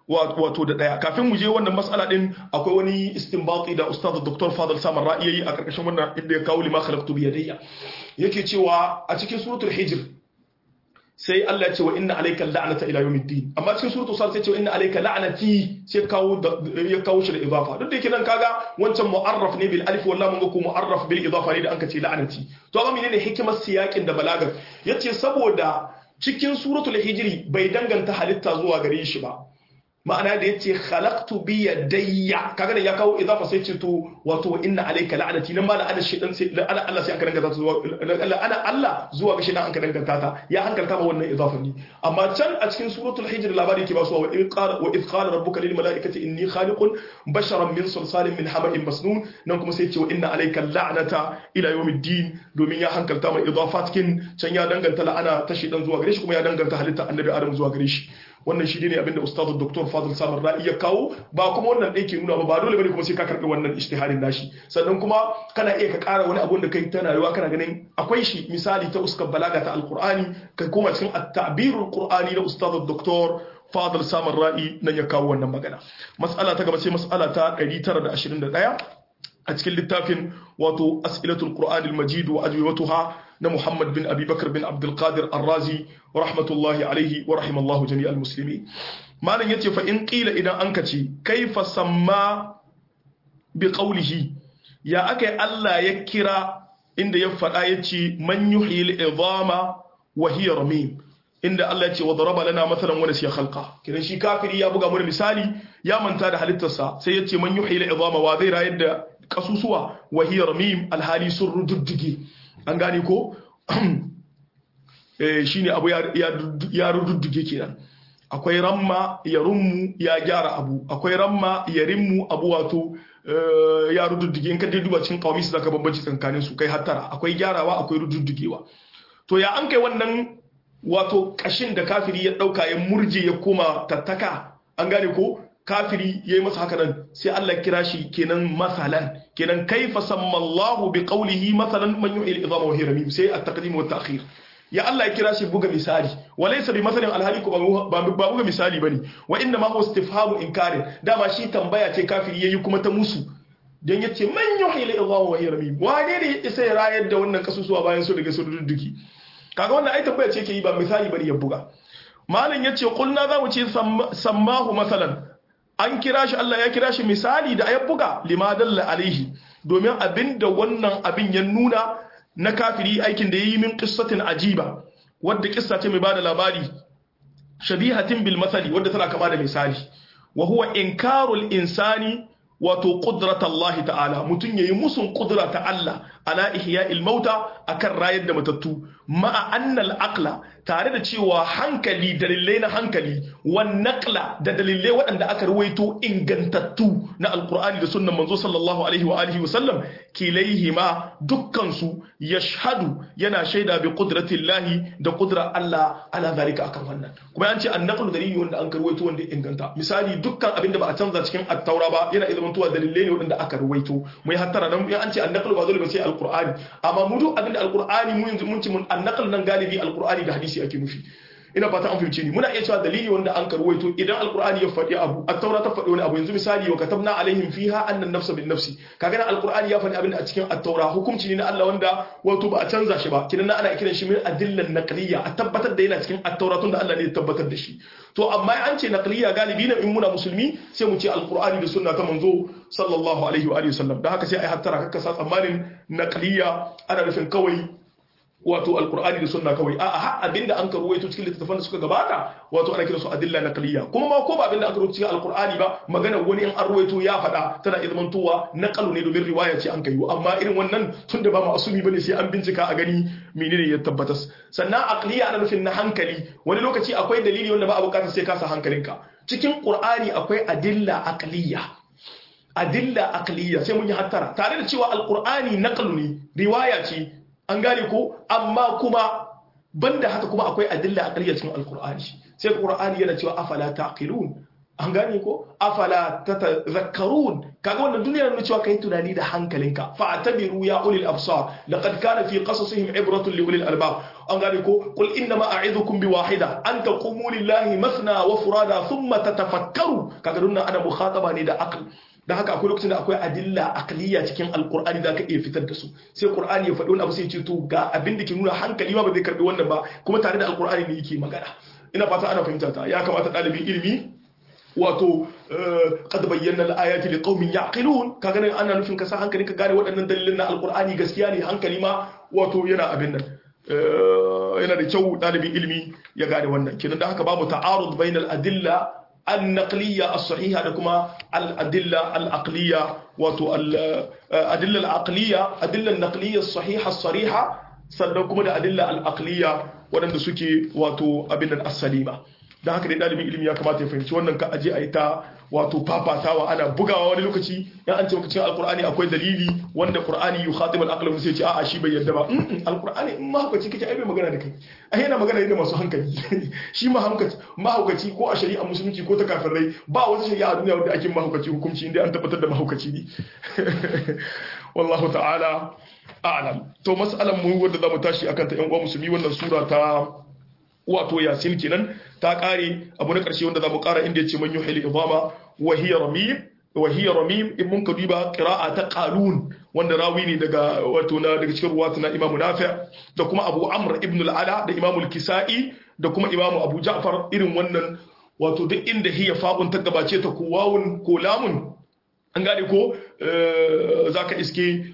A: wato da daya kafin mu je wannan mas'ala din akwai wani istinbati da ustaz Dr. Fadl Samar Ra'i a karkashin wannan inda ya kawo lima khalaqtu bi yadayya yake cewa a cikin suratul hijr sai Allah ya ce wa inna alayka la'nata ila yawmiddin amma cikin suratul sad sai ce wa inna alayka la'nati sai kawo ya kawo shi da idafa duk da yake nan kaga wancan mu'arraf ne bil alif wallahi mun ga ko mu'arraf bil idafa ne da anka ce la'nati to amma menene hikimar siyakin da balagar yace saboda cikin suratul hijri bai danganta halitta zuwa gare shi ba ma'ana da yace khalaqtu bi yadayya kaga da ya kawo idafa sai ce to wato wa inna alayka la'nati nan ma la'ana shaytan sai la'ana Allah sai aka danganta ta zuwa la'ana Allah zuwa ga shaytan aka danganta ta ya hankalta ma wannan idafa ne amma can a cikin suratul hijr labari yake ba su wa in qala wa id qala rabbuka lil malaikati inni khaliqun basharan min salsalin min hama'in masnun nan kuma sai ce wa inna alayka la'nata ila yawmiddin domin ya hankalta ma idafat kin can ya danganta la'ana ta shaytan zuwa gare shi kuma ya danganta halitta annabi adam zuwa gare shi wannan shi ne abinda ustadu dr fadl samar ra'i ya kawo ba kuma wannan ɗaya ke nuna ba ba dole bane kuma sai ka karɓi wannan ishtiharin nashi sannan kuma kana iya ka ƙara wani abun da kai tana rayuwa kana ganin akwai shi misali ta uskar balaga ta alqur'ani ka koma cikin at-ta'birul qur'ani na ustadu dr fadl samar ra'i nan ya kawo wannan magana mas'ala ta gaba sai mas'ala ta 921 a cikin littafin wato as'ilatul qur'anil majid wa ajwibatuha na Muhammad bin Abi Bakar bin Abdul Qadir Ar-Razi wa rahmatullahi alaihi wa rahimallahu jami'al muslimin malam yace fa in qila idan an kace kaifa samma bi qawlihi ya akai Allah ya kira inda ya faɗa yace man yuhyil idama wa hiya ramim inda Allah ya ce wa daraba lana mathalan wa nasiya khalqa kidan shi kafiri ya buga mana misali ya manta da halittarsa sai ya ce man yuhyil idama wa zai rayar da kasusuwa wa hiya ramim alhali sun rududdige an gane ko shi ne abu ya rududduge kenan akwai ramma ya rummu ya gyara abu akwai ramma ya rimmu abu wato ya rududduge in ka dai duba cikin kawai su zaka bambanci tsakanin su kai hattara akwai gyarawa akwai rududdugewa to ya an kai wannan wato kashin da kafiri ya dauka ya murje ya koma tattaka an gane ko kafiri yayi masa haka nan sai Allah kira shi kenan masalan kenan kaifa sammallahu bi qawlihi masalan man yu'il idama wa hiya sai at-taqdim wa at-ta'khir ya Allah ya kira shi buga misali wa laysa bi masalin alhali ko ba buga misali bane wa inna ma huwa istifhamu inkarin dama shi tambaya ce kafiri yayi kuma ta musu dan yace man yu'il idama wa hiya ramim wane ne sai rayar da wannan kasusuwa bayan su daga su dudduki kaga wannan ai tambaya ce yake yi ba misali bane ya buga malam yace qulna za mu ce sammahu masalan an kira shi Allah ya kira shi misali da ya buga limadalla alaihi domin abinda wannan abin ya nuna na kafiri aikin da ya yi min qissatin ajiba wadda kissa ce mai bada labari shabihatin bil masali wadda tana kama da misali wa huwa inkarul insani wato qudratallahi ta'ala mutun yayi musun qudra ta Allah ala ihya'il mauta akan rayar da matattu ma'a annal aqla tare da cewa hankali dalilai na hankali wan naqla da dalilai waɗanda aka ruwaito ingantattu na alqur'ani da sunnan manzo sallallahu alaihi wa alihi wa sallam kilaihima dukkan su yashhadu yana shaida bi qudratillahi da qudrar Allah ala zalika akan wannan kuma an ce an naqlu dalili wanda an karwaito wanda inganta misali dukkan abinda ba a canza cikin at-taura ba yana idan tuwa dalilai ne waɗanda aka ruwaito mai hattara dan an ce an naqlu ba dole ba sai alqur'ani amma mu duk abinda alqur'ani mu yanzu mun ci mun an naql nan galibi alqur'ani da hadisi ake nufi ina fata an fahimce ni muna iya cewa dalili wanda an karwaito idan alqur'ani ya faɗi abu at-taura ta faɗi wani abu yanzu misali wa katabna alaihim fiha anna an-nafsa bin nafsi kaga nan alqur'ani ya faɗi abin da a cikin at-taura hukunci ne na Allah wanda wato ba a canza shi ba kidan ana kiran shi min adillan naqliya a tabbatar da yana cikin at-taura tunda Allah ne ya tabbatar da shi to amma an ce naqliya galibi na in muna musulmi sai mu ce alqur'ani da sunna ta manzo sallallahu alaihi wa alihi wasallam da haka sai ai hattara kakka sa tsammanin naqliya ana nufin kawai wato alkur'ani da sunna kawai a'a har abinda an karuwaito cikin littattafan da suka gabata wato ana kiransu adilla naqliya kuma ma ko ba abinda aka rubuta cikin alkur'ani ba magana wani in an ruwaito ya faɗa tana izmantowa naqalu ne domin riwaya ce an kai amma irin wannan tunda ba ma'asumi bane sai an bincika a gani menene ya tabbatas sannan aqliya ana nufin na hankali wani lokaci akwai dalili wanda ba a bukatar sai ka sa hankalinka cikin qur'ani akwai adilla aqliya adilla aqliya sai mun yi hattara tare da cewa alkur'ani naqlu ne riwaya ce an gane ko amma kuma banda haka kuma akwai adilla a ƙaryar cikin alkur'ani sai alkur'ani yana cewa afala taqilun an gane ko afala tatazakkarun kaga wannan duniya ne cewa kai tunani da hankalinka fa atabiru ya ulil absar laqad kana fi qasasihim ibratun li ulil albab an gane ko qul inna ma a'idhukum bi wahida an taqumu lillahi masna wa furada thumma tatafakkaru kaga dunna ana mukhataba ne da aql da haka akwai lokacin da akwai adilla aqliya cikin alqur'ani da ka iya fitar da su sai qur'ani ya faɗi wani abu sai ya ce to ga abin da ke nuna hankali ma ba zai karbi wannan ba kuma tare da alqur'ani ne yake magana ina fata ana fahimta ta ya kamata ɗalibin ilimi wato qad bayyana al-ayati liqaumin yaqilun kaga nan ana nufin ka sa hankali ka gane waɗannan dalilin na alqur'ani gaskiya ne hankali ma wato yana abin nan yana da kyau ɗalibin ilimi ya gane wannan kenan da haka babu ta'arud bainal adilla النقلية الصحيحة لكما الأدلة العقلية وتو الأدلة العقلية أدلة النقلية الصحيحة الصريحة سنكما الأدلة العقلية ودن سكي وتو أبنا السليمة da haka dai ɗalibin ilimi ya kamata ya fahimci wannan ka aje a yi ta wato fafatawa ana bugawa wani lokaci ya an ce cikin alkur'ani akwai dalili wanda qur'ani yu khatib al-aql sai ce a'a shi bai yarda ba alkur'ani in mahaukaci kake ai bai magana da kai ai yana magana ne da masu hankali shi mahaukaci mahaukaci ko a shari'a musulunci ko ta kafirai ba wata shari'a a duniya wanda ake mahaukaci hukunci inda an tabbatar da mahaukaci ne wallahu ta'ala a'lam to mas'alan mu wanda zamu tashi akan ta yan uwa musulmi wannan sura ta wato yasin kenan ta kare abu na karshe wanda zamu kara inda yace man yuhil idama wa hiya ramim wa hiya ramim in mun ka duba qira'a ta qalun wanda rawi ne daga wato na daga cikin ruwatu na Imam Nafi' da kuma Abu Amr ibn al-Ala da Imam al-Kisa'i da kuma Imam Abu Ja'far irin wannan wato duk inda hiya fa'un ta gabace ta ko wawun ko lamun an gane ko zaka iske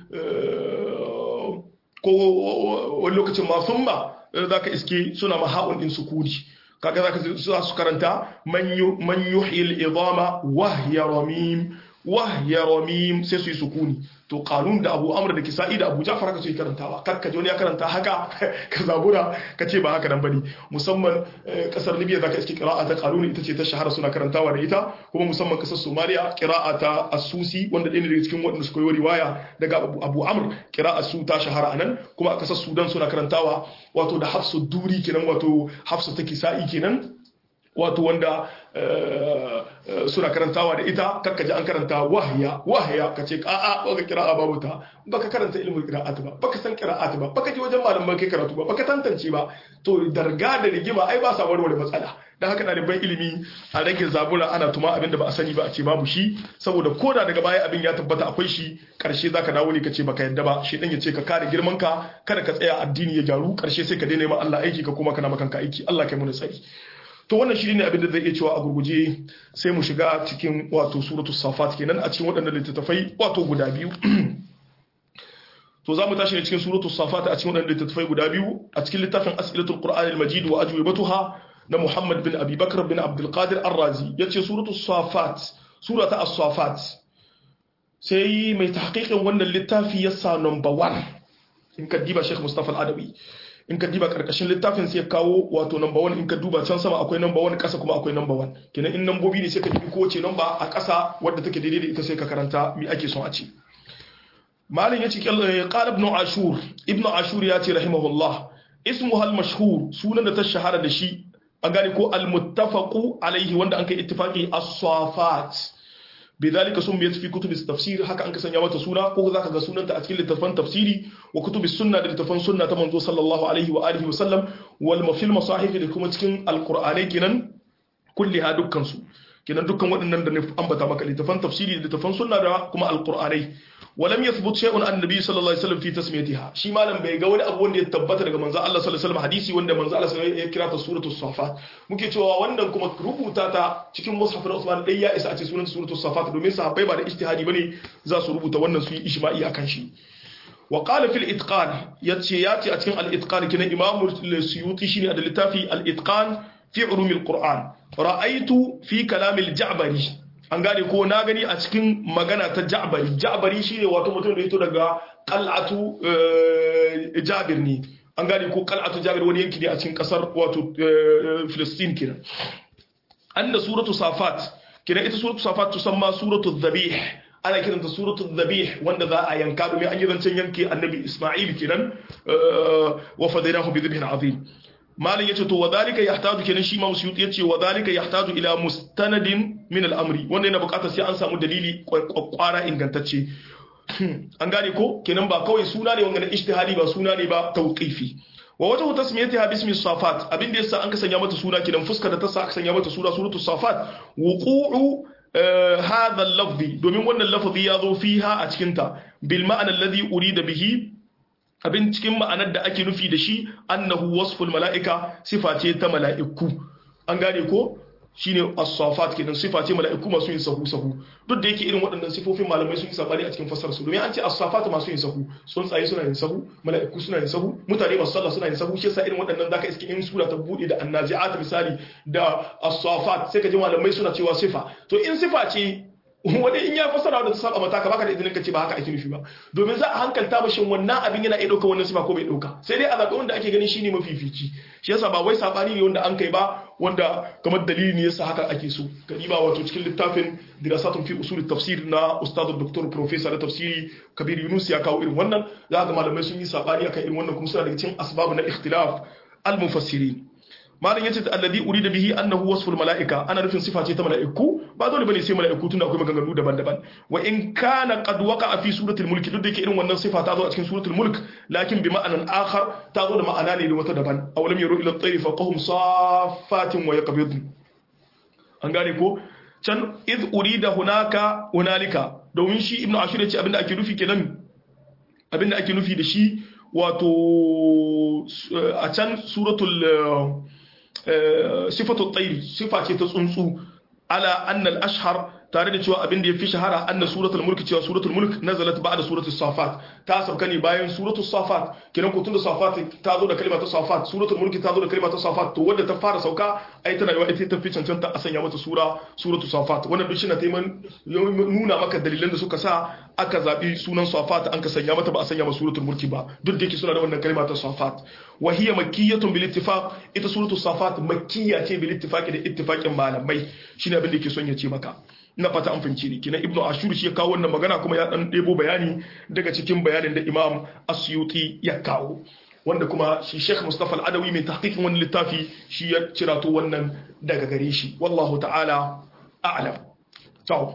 A: ko wani lokacin ma summa za ka iske suna maha'un ɗin sukuni kaga za ka za su karanta man yuhyil idama wahya ramim wahya ramim sai su yi sukuni to kanun da abu amr da kisa'i da abu ja'far haka su yi karantawa kar ka ji wani ya karanta haka ka zabura ka ce ba haka nan bane musamman kasar libya zaka iske qira'a ta kanun ita ce ta shahara suna karantawa da ita kuma musamman kasar somaliya qira'a ta asusi wanda ɗaya ne daga cikin waɗanda suka yi riwaya daga abu amr qira'a su ta shahara anan kuma a kasar sudan suna karantawa wato da hafsu duri kenan wato hafsu ta kisa'i kenan wato wanda suna karantawa da ita kakka ji an karanta wahya wahya ka ce a'a baka kira'a babu ta baka karanta ilmin qira'at ba baka san qira'at ba baka ji wajen malaman kai karatu ba baka tantance ba to darga da rigima ai ba sa warware matsala dan haka ɗaliban ilimi a rage zabura ana tuma abin da ba a sani ba a ce babu shi saboda koda daga baya abin ya tabbata akwai shi karshe zaka dawo ne ka ce baka yadda ba shi dan ya ce ka kare girman ka kada ka tsaya addini ya gyaru karshe sai ka daina ma Allah aiki ka kuma kana makanka aiki Allah kai mu tsari to wannan shi ne abin da zai iya cewa a gurguje sai mu shiga cikin wato suratul safat kenan a cikin waɗannan littattafai wato guda biyu to za mu tashi ne cikin suratul safat a cikin waɗannan littattafai guda biyu a cikin littafin as'ilatul qur'an al-majid wa ajwibatuha na muhammad bin abi bakr bin abdul qadir ar-razi yace suratul safat surata as-safat sai mai tahqiqin wannan littafi yasa number 1 in ka diba sheikh mustafa al-adawi in ka diba karkashin littafin sai kawo wato number one in ka duba can sama akwai number one kasa kuma akwai number one kenan in nambobi ne sai ka dubi kowace number a kasa wadda take daidai da ita sai ka karanta mi ake son a ce malin yace qala ibn ashur ibn ashur ya ce rahimahullah ismuha al-mashhur sunan da ta shahara da shi an gane ko al-muttafaqu alaihi wanda an kai ittifaqi as-safat بذلك سميت في كتب التفسير haka an kasanya mata suna ko zaka ga sunanta a cikin littafan tafsiri wa kutubi sunna da littafan sunna ta manzo sallallahu alaihi wa alihi wa sallam wal mafil masahif da kuma cikin alqur'anai kenan kulliha dukkan su kenan dukkan waɗannan da ambata maka littafan tafsiri da littafan sunna da kuma alqur'anai ولم يثبت شيء عن النبي صلى الله عليه وسلم في تسميتها shi malam bai ga wani abu wanda ya tabbata daga manzo Allah sallallahu alaihi wasallam hadisi wanda manzo Allah sallallahu alaihi wasallam ya kira ta suratul safat muke cewa wannan kuma rubuta ta cikin mushaf na Usman dai ya isa a ce sunan suratul safat domin sahabbai ba da ijtihadi bane za su rubuta wannan su yi ijma'i akan shi wa qala fil itqan yace yace a cikin al itqan kina imamu suyuti shine da littafi al itqan fi ulumil qur'an ra'aytu fi kalam al ja'bari an gane ko na gani a cikin magana ta ja'bari ja'bari shine wato mutum da ya to daga qal'atu jabir ne an gane ko qal'atu jabir wani yanki ne a cikin kasar wato filistin kenan anna suratu safat kenan ita suratu safat tusamma suratu dhabih ana kiranta suratu dhabih wanda za a yanka domin an yi zancen yanke annabi isma'il kenan wa fadainahu bi dhibhin azim malin yace to wadhalika yahtaju kenan shi Imam Suyuti yace wadhalika yahtaju ila mustanadin min al-amri wanda yana buƙatar sai an samu dalili kwakwara ingantacce an gane ko kenan ba kawai suna ne wanda na ijtihadi ba suna ne ba tawqifi wa wajhu tasmiyatiha bismi safat abin da yasa an ka sanya mata suna kidan fuskar da ta sa aka sanya mata suna suratu safat wuqu'u hadha al-lafzi domin wannan lafazi ya zo fiha a cikin ta bil ma'ana alladhi urida bihi abin cikin ma'anar da ake nufi da shi annahu wasful mala'ika sifa ce ta mala'iku an gane ko shine as-safat kenan sifa ce mala'iku masu yin sahu sahu duk da yake irin waɗannan sifofin malamai sun yi sabani a cikin fassarar su domin an ce as-safat masu yin sahu tsuntsaye suna yin sahu mala'iku suna yin sahu mutane masu sallah suna yin sahu shi yasa irin waɗannan zaka iske in sura ta bude da annazi'at misali da as-safat sai ka ji malamai suna cewa sifa to in sifa ce wani in ya fassara da ta saba mata ka baka da izinin ka ce ba haka ake nufi ba domin za a hankalta mashin wannan abin yana iya ɗauka wannan sifa ko bai ɗauka sai dai a zaɓi wanda ake ganin shine mafifici shi yasa ba wai sabani ne wanda an kai ba wanda kamar dalili ne yasa haka ake so ba wato cikin littafin dirasatun fi usul tafsir na ustad doktor professor da tafsiri kabir yunus ya kawo irin wannan za ga malamai sun yi sabani akan irin wannan kuma suna daga cikin asbab na ikhtilaf al-mufassirin malam yace alladhi urida bihi annahu wasful malaika ana nufin sifa ce ta malaiku ba dole bane sai malaiku tunda akwai maganganu daban-daban wa in kana qad waqa'a fi suratul mulk duk da yake irin wannan sifa ta zo a cikin suratul mulk lakin bi ma'anan akhar ta zo da ma'ana ne da wata daban aw lam yaru ila at-tayri faqahum saffatin wa yaqbidun an gane ko can id urida hunaka hunalika domin shi ibnu ashur yace abinda ake nufi kenan abinda ake nufi da shi wato a can suratul sifatu tsairi sifa ce ta tsuntsu ala annal ashhar tare da cewa abin da ya fi shahara anna suratul mulk cewa suratul mulk nazalat ba'da suratul safat ta sauka ne bayan suratul safat kiran ko tunda safat ta zo da kalma ta safat suratul mulk ta zo da kalma ta safat to wanda ta fara sauka ai tana yawa ita ta fi cancanta a sanya mata sura suratul safat wannan duk shine taiman nuna maka dalilan da suka sa aka zabi sunan safat an ka sanya mata ba a sanya mata suratul mulk ba duk da yake suna da wannan kalma ta safat wa hiya makkiyatun bil ittifaq ita suratul safat makkiya ce bil ittifaqi da ittifaqin malamai shine abin da yake son ya ce maka ina fata an fahimci ni kina ibnu ashur shi ya kawo wannan magana kuma ya dan debo bayani daga cikin bayanin da imam asyuti ya kawo wanda kuma shi sheikh mustafa al-adawi mai tahqiqin wannan littafi shi ya cirato wannan daga gare shi wallahu ta'ala a'lam to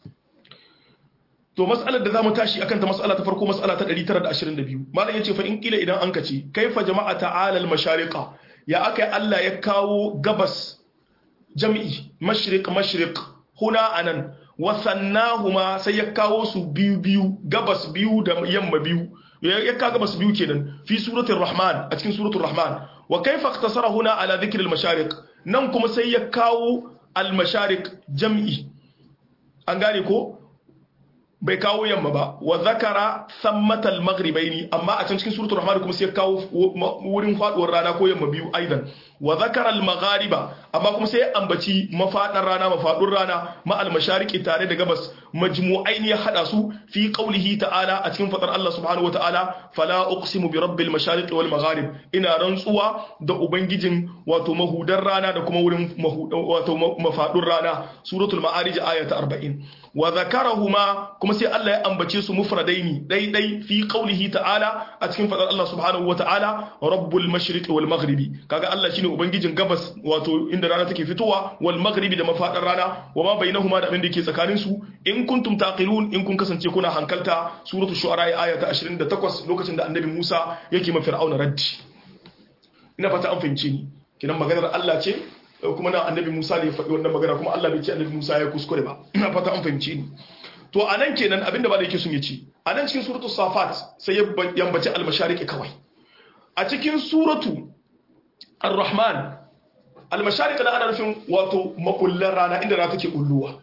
A: to mas'alar da zamu tashi akan ta mas'ala ta farko mas'ala ta 922 malam yace fa in kila idan an kace kaifa jama'a ta'ala al-mashariqa ya akai Allah ya kawo gabas jami'i mashriq mashriq huna anan wasannahuma sai ya kawo su biyu biyu gabas biyu da yamma biyu ya kawo gabas biyu kenan fi suratul rahman a cikin suratul rahman wa kaifa ikhtasara huna ala dhikr al mashariq nan kuma sai ya kawo al mashariq jam'i an gane ko bai kawo yamma ba wa zakara sammatal maghribaini amma a can cikin suratul rahman kuma sai ya kawo wurin faduwar rana ko yamma biyu aidan wa zakara al maghariba amma kuma sai ya ambaci mafadar rana mafadun rana ma al mashariqi tare da gabas majmu'ain ya hada su fi qawlihi ta'ala a cikin fadar Allah subhanahu wa ta'ala fala uqsimu bi rabbil mashariqi wal magharib ina rantsuwa da ubangijin wato mahudar rana da kuma wurin wato mafadun rana suratul ma'arij aya ta 40 wa zakarahuma kuma sai Allah ya ambace su mufradaini dai dai fi qawlihi ta'ala a cikin fadar Allah subhanahu wa ta'ala rabbul mashriqi wal maghribi kaga Allah shine ubangijin gabas wato inda rana take fitowa wal maghribi da mafadar rana wa ma bainahuma da abin da ke tsakanin su in kuntum taqilun in kun kasance kuna hankalta suratul shu'ara aya ta 28 lokacin da annabi Musa yake ma fir'auna raddi ina fata an fahimce ni kinan maganar Allah ce kuma nan annabi Musa ne ya faɗi wannan magana kuma Allah bai ce annabi Musa ya kuskure ba ina fata an fahimce ni to anan kenan abinda ba da yake sun yace anan cikin suratul safat sai ya yambaci al-mashariqi kawai a cikin suratu ar-rahman al-mashariqi da ana nufin wato makullan rana inda rana take kulluwa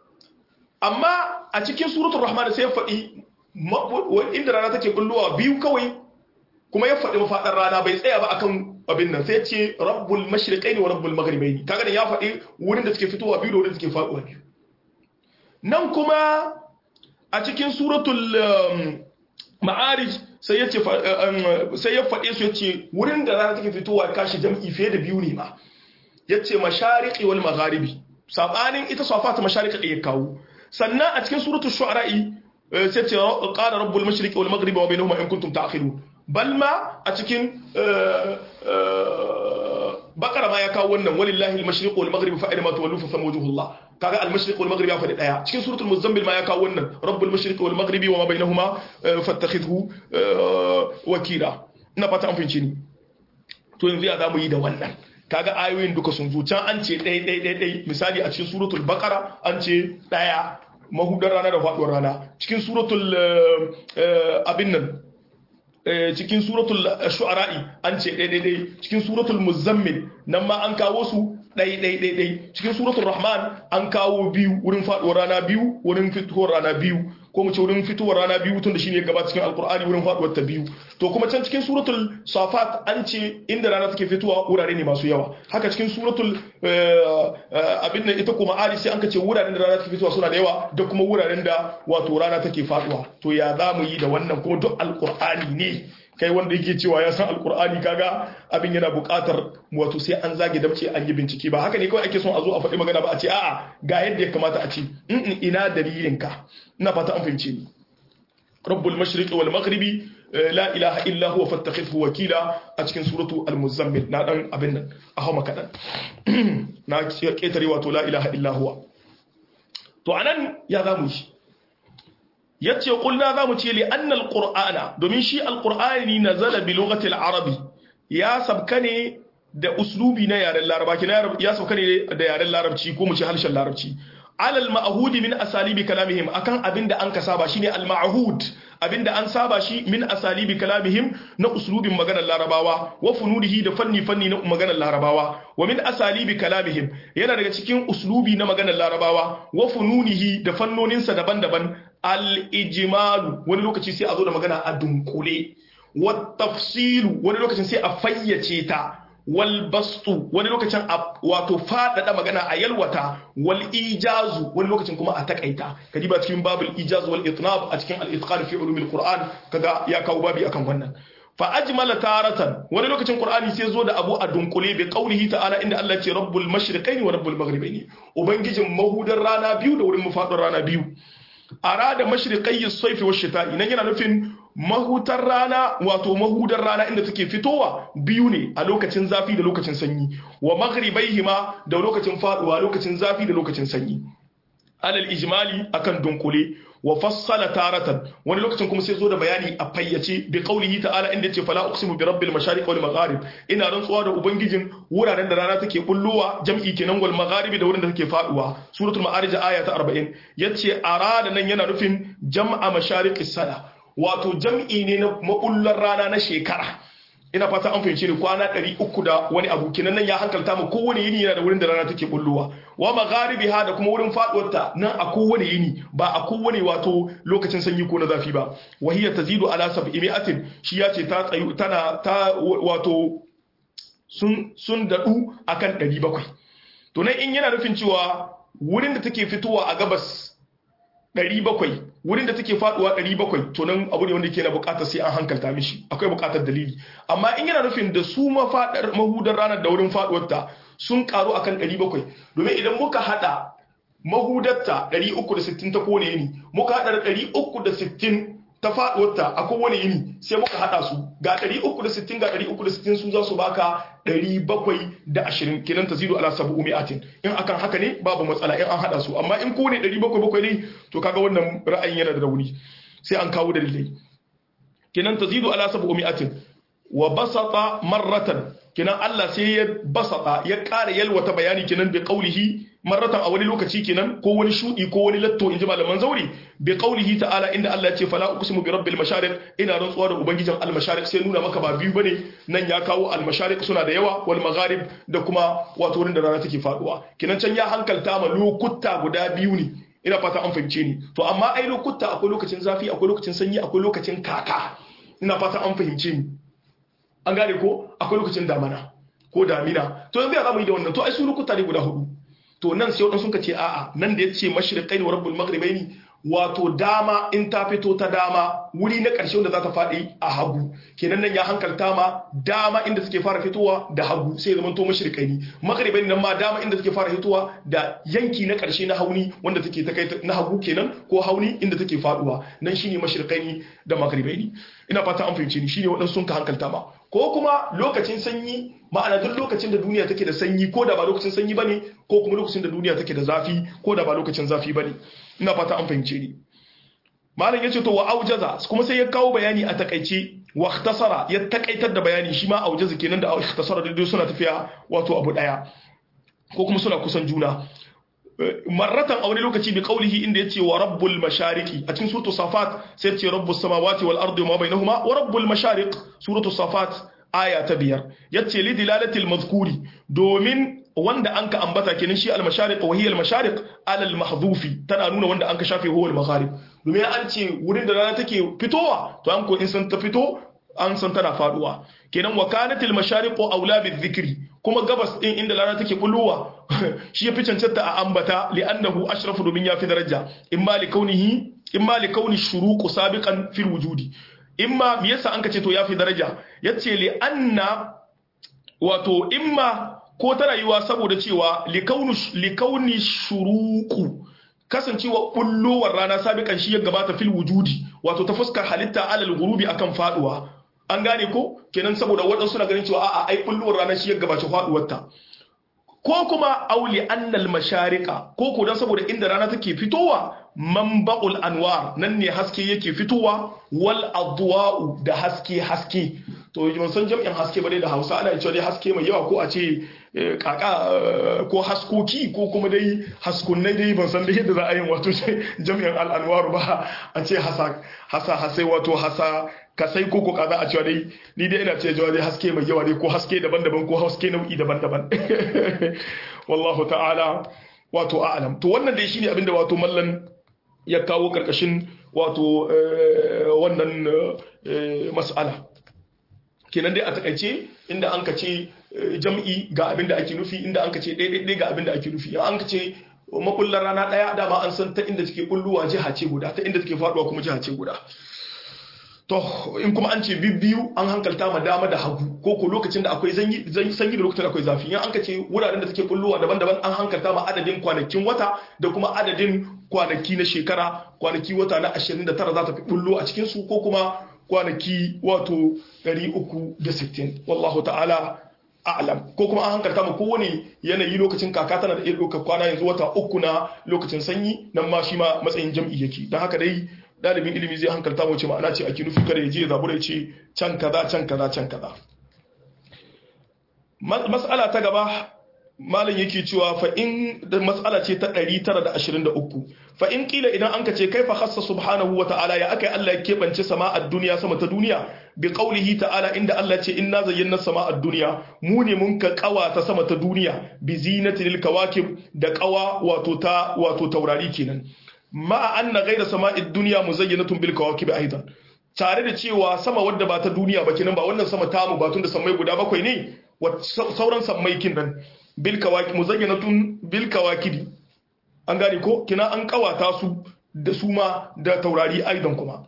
A: amma a cikin suratul rahman sai ya faɗi inda rana take kulluwa biyu kawai kuma ya faɗi mafaɗar rana bai tsaya ba akan abin nan sai ce rabbul mashriqaini wa rabbul maghribaini kaga da ya faɗi wurin da suke fitowa biyu da wurin da suke faɗuwa biyu nan kuma a cikin suratul ma'arij sai ya ce sai ya faɗe su yace wurin da rana take fitowa kashi jam'i fiye da biyu ne ma yace mashariqi wal magharibi sabanin ita safat mashariqi da ya kawo sannan a cikin suratul shu'ara'i sai ce qala rabbul mashriqi wal maghribi wa bainahuma in kuntum ta'qilun bal ma a cikin bakara ma ya kawo wannan walillahi al-mashriq wal maghrib fa aina ma tuwallu fa thamma wajhullah kaga al-mashriq wal maghrib ya faɗi daya cikin suratul muzammil ma ya kawo wannan rabbul mashriq wal maghribi wa ma bainahuma fattakhidhu wakila ina fata an fahimci ni to yanzu ya zamu yi da wannan kaga ayoyin duka sun zo can an ce ɗaya ɗaya ɗaya ɗaya misali a cikin suratul baqara an ce ɗaya mahudar rana da faɗuwar rana cikin suratul abin nan cikin suratul shu'ara'i an ce ɗaya ɗaya ɗaya cikin suratul muzammil nan ma an kawo su ɗai ɗai ɗai ɗai cikin suratul rahman an kawo biyu wurin faɗuwar rana biyu wurin fitowar rana biyu ko mu ce wurin fitowar rana biyu tun da shine gaba cikin alkur'ani wurin faɗuwar ta biyu to kuma can cikin suratul safat an ce inda rana take fitowa wurare ne masu yawa haka cikin suratul abin nan ita kuma ali sai an ce wuraren da rana take fitowa suna da yawa da kuma wuraren da wato rana take faɗuwa to ya za mu yi da wannan kuma duk alkur'ani ne kai wanda yake cewa ya san alkur'ani kaga abin yana buƙatar wato sai an zage damce an yi bincike ba haka ne kawai ake son a zo a faɗi magana ba a ce a'a ga yadda ya kamata a ce in ina dalilin ka ina fata an fahimce ni rabbul mashriqi wal maghribi la ilaha illa huwa fattakhidhu wakila a cikin suratu al-muzammil na dan abin nan a hawa kadan na ketare wato la ilaha illa huwa to anan ya zamu shi yace kulna zamu ce li anna alqur'ana domin shi alqur'ani nazala bi lughati al-arabi ya sabka ne da uslubi na yaren laraba kina ya sabka ne da yaren larabci ko mu ce harshen larabci alal ma'hudi min asalibi kalamihim akan abinda an ka saba shine al ma'hud abinda an saba shi min asalibi kalamihim na uslubin maganar larabawa wa funudihi da fanni fanni na maganar larabawa wa min asalibi kalamihim yana daga cikin uslubi na maganar larabawa wa fununihi da fannoninsa daban-daban al ijmalu wani lokaci sai a zo da magana a dunkule wa tafsilu wani lokacin sai a fayyace ta wal bastu wani lokacin wato faɗaɗa magana a yalwata wal ijazu wani lokacin kuma a takaita kaji ba cikin babul ijaz wal itnab a cikin al itqan fi ulumil qur'an kaga ya kawo babi akan wannan fa ajmala taratan wani lokacin qur'ani sai zo da abu a dunkule bi qaulihi ta'ala inda Allah ce rabbul mashriqaini wa rabbul maghribaini ubangijin mahudar rana biyu da wurin mafadar rana biyu arada mashriqai as-sayfi wash-shita'i nan yana nufin mahutar rana wato mahudar rana inda take fitowa biyu ne a lokacin zafi da lokacin sanyi wa maghribaihima da lokacin faduwa lokacin zafi da lokacin sanyi alal ijmali akan dunkule wa fassala taratan wani lokacin kuma sai zo da bayani a fayyace bi qaulihi ta'ala inda yace fala uqsimu bi rabbil mashariq wal magharib ina rantsuwa da ubangijin wuraren da rana take bullowa jam'i kenan wal magharibi da wurin da take faduwa suratul ma'arij aya ta 40 yace arada nan yana nufin jam'a mashariqis sana wato jam'i ne na mabullar rana na shekara ina fata an fahimci ni kwana 300 da wani abu kenan nan ya hankalta mu kowane yini yana da wurin da rana take bullowa wa magharibi ha da kuma wurin faduwarta nan a kowane yini ba a kowane wato lokacin sanyi ko na zafi ba wa hiya tazidu ala 700 shi ya ce ta tsayu tana ta wato sun sun dadu akan 700 to nan in yana nufin cewa wurin da take fitowa a gabas 700 wurin da take faduwa 700 to nan abu ne wanda yake na bukatar sai an hankalta mishi akwai bukatar dalili amma in yana nufin da su mafadar mahudar ranar da wurin faduwar ta sun karu akan 700 domin idan muka hada mahudarta 360 ta kone yini muka hada 360 ta faduwar ta a kowane yini sai muka hada su ga 360 ga 360 su za su baka 720 kenan ta zido ala sabu umiatin in akan haka ne babu matsala in an hada su amma in ko ne 700 ne to kaga wannan ra'ayin yana da rauni sai an kawo dalilai kenan ta zido ala sabu umiatin wa basata marratan kenan Allah sai ya basata ya ƙara yalwata bayani kenan bi qaulihi marratan a wani lokaci kenan ko wani shudi ko wani latto inji malaman zauri bi qaulihi ta'ala inda Allah ya ce fala uqsimu bi rabbil mashariq ina rantsuwa da ubangijin al mashariq sai nuna maka ba biyu bane nan ya kawo al mashariq suna da yawa wal magharib da kuma wato wurin da rana take faduwa kenan can ya hankalta ma lokuta guda biyu ne ina fata an fahimce ni to amma ai lokuta akwai lokacin zafi akwai lokacin sanyi akwai lokacin kaka ina fata an fahimce ni an gane ko akwai lokacin damana ko damina to yanzu ya zamu yi da wannan to ai su lokuta ne guda hudu to nan sai wadansu suka ce a'a nan da yace mashriqaini wa rabbul maghribaini wato dama in ta fito ta dama wuri na ƙarshe wanda za ta faɗi a hagu kenan nan ya hankalta ma dama inda suke fara fitowa da hagu sai zaman to mashriqaini maghribaini nan ma dama inda suke fara fitowa da yanki na ƙarshe na hauni wanda take ta kai na hagu kenan ko hauni inda take faduwa nan shine mashriqaini da maghribaini ina fata an fahimce ni shine waɗansu sun ka hankalta ma ko kuma lokacin sanyi ma'ana duk lokacin da duniya take da sanyi ko da ba lokacin sanyi bane ko kuma lokacin da duniya take da zafi ko da ba lokacin zafi bane ina fata an fahimce ni malam yace to wa aujaza kuma sai ya kawo bayani a takaice wa ikhtasara ya takaitar da bayani shi ma aujaza kenan da ikhtasara da suna tafiya wato abu daya ko kuma suna kusan juna marratan a wani lokaci bi qaulihi inda yace wa rabbul mashariqi a cikin suratul safat sai yace rabbus samawati wal ardi wa bainahuma wa rabbul mashariq suratul safat aya ta biyar yace li dilalatil mazkuri domin wanda anka ambata kenan shi al mashariq wa hiya al mashariq ala al mahdhufi tana nuna wanda anka shafe huwa al magharib domin an ce wurin da rana take fitowa to an ko in san ta fito an san tana faduwa kenan wa kanatil mashariqu aula bizikri kuma gabas din inda rana take bullowa shi yafi cancanta a ambata li'annahu ashrafu domin yafi daraja imma li kaunihi imma li kauni shuruqu sabiqan fil wujudi imma me yasa an kace to yafi daraja yace li anna wato imma ko ta rayuwa saboda cewa li kauni li kauni shuruqu kasancewa bullowar rana sabiqan shi ya gabata fil wujudi wato ta fuskar halitta alal gurubi akan faduwa an gane ko kenan saboda waɗansu na ganin cewa a'a ai bulluwar ranar shi ya gabaci faduwarta ko kuma auli annal masharika ko ko dan saboda inda rana take fitowa manba'ul anwar nan ne haske yake fitowa wal adwa'u da haske haske to ban san jami'in haske ba dai da Hausa ana cewa dai haske mai yawa ko a ce kaka ko haskoki ko kuma dai haskunnai dai ban san da yadda za a yi wato jami'in al'anwar ba a ce hasa hasa hasai wato hasa kasai ko ko kaza a cewa dai ni dai ina cewa dai haske mai yawa dai ko haske daban-daban ko haske nau'i daban-daban wallahu ta'ala wato a'lam to wannan dai shine abinda wato mallan ya kawo karkashin wato wannan mas'ala kenan dai a takaice inda an ka ce jam'i ga abin da ake nufi inda an ka ce ɗaiɗaiɗai ga abin da ake nufi an ka ce makullar rana ɗaya dama an san ta inda take kulluwa jiha ce guda ta inda take faduwa kuma jiha ce guda to in kuma an ce biyu an hankalta ma dama da hagu ko ko lokacin da akwai sanyi da lokacin da akwai zafi in an ka ce wuraren da take kulluwa daban-daban an hankalta ma adadin kwanakin wata da kuma adadin kwanaki na shekara kwanaki wata na 29 za ta fi kullu a cikin su ko kuma kwanaki wato 360 wallahu ta'ala a'lam ko kuma an hankalta ma kowane yanayi lokacin kaka tana da iya ɗaukar kwana yanzu wata uku na lokacin sanyi nan ma shi ma matsayin jam'i yake don haka dai dalibin ilimi zai hankalta mu ce ma'ana ce ake nufi kada ya je zabura ya ce can kaza can kaza can kaza mas'ala ta gaba malam yake cewa fa in da mas'ala ce ta 923 fa in kila idan an ka ce kaifa khassa subhanahu wa ta'ala ya akai Allah ya kebance sama'ad duniya sama ta duniya bi qaulihi ta'ala inda Allah ce inna zayyana sama'ad duniya mu ne mun ka kawa ta sama ta duniya bi zinatil kawakib da kawa wato ta wato taurari kenan ma anna ghayra sama'id duniya muzayyanatun bil kawakib aidan tare da cewa sama wadda ba ta duniya ba kenan ba wannan sama tamu ba tun da sammai guda bakwai ne sauran sammai kin nan bil kawaki muzayyanatun bil kawakidi an gane ko kina an kawata su da su ma da taurari aidan kuma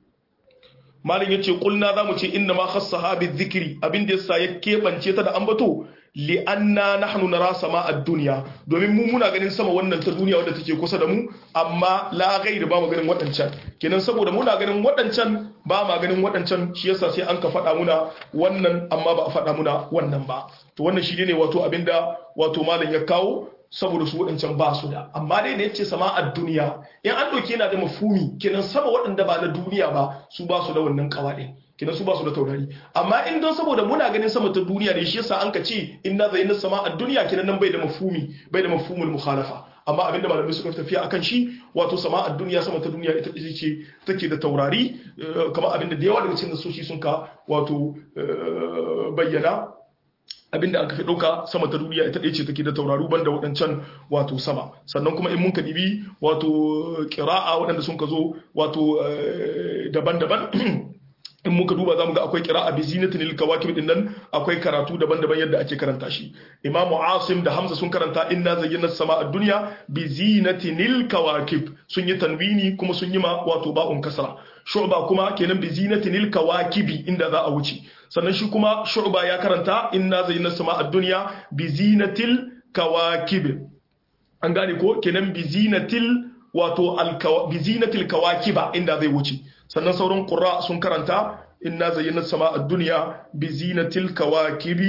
A: malin yace kulna zamu ce inna ma khassaha bi dhikri abin da yasa ya kebance ta da ambato li anna nahnu nara sama ad-dunya domin mu muna ganin sama wannan ta duniya wadda take kusa da mu amma la ghairu ba mu ganin wadancan kenan saboda muna ganin wadancan ba ma ganin wadancan shi yasa sai an ka faɗa muna wannan amma ba a faɗa muna wannan ba to wannan shi ne wato abinda wato malam ya kawo saboda su waɗancan ba su da amma dai da yace sama a duniya in an ɗauke yana da mafumi kenan sama waɗanda ba na duniya ba su ba su da wannan kawaɗin kenan su ba su da taurari amma in don saboda muna ganin sama ta duniya ne shi yasa an ka ce in na zai na sama a duniya kenan nan bai da mafumi bai da mafhumul mukhalafa amma abinda malamai suka tafiya akan shi wato sama a duniya sama ta duniya ita ce take da taurari kamar abinda da yawa daga cikin nasoshi sun ka wato bayyana abinda aka fi ɗauka sama ta duniya ita ɗaya ce take da tauraru banda waɗancan wato sama sannan kuma in mun dibi wato ƙira'a waɗanda sun ka zo wato daban-daban in muka duba zamu ga akwai qira'a bi zinatin lil kawakib din nan akwai karatu daban-daban yadda ake karanta shi Imam Asim da Hamza sun karanta inna zayyana sama ad-dunya bi zinatin lil kawakib sun yi tanwini kuma sun yi ma wato ba'un kasra Shu'ba kuma kenan bi zinatin lil kawakibi inda za a wuce sannan shi kuma Shu'ba ya karanta inna zayyana sama ad-dunya bi zinatil kawakib an gane ko kenan bi zinatil wato bi zinatil kawakiba inda zai wuce sannan sauran ƙura sun karanta inna zayyana sama a duniya bi zinatil kawakibi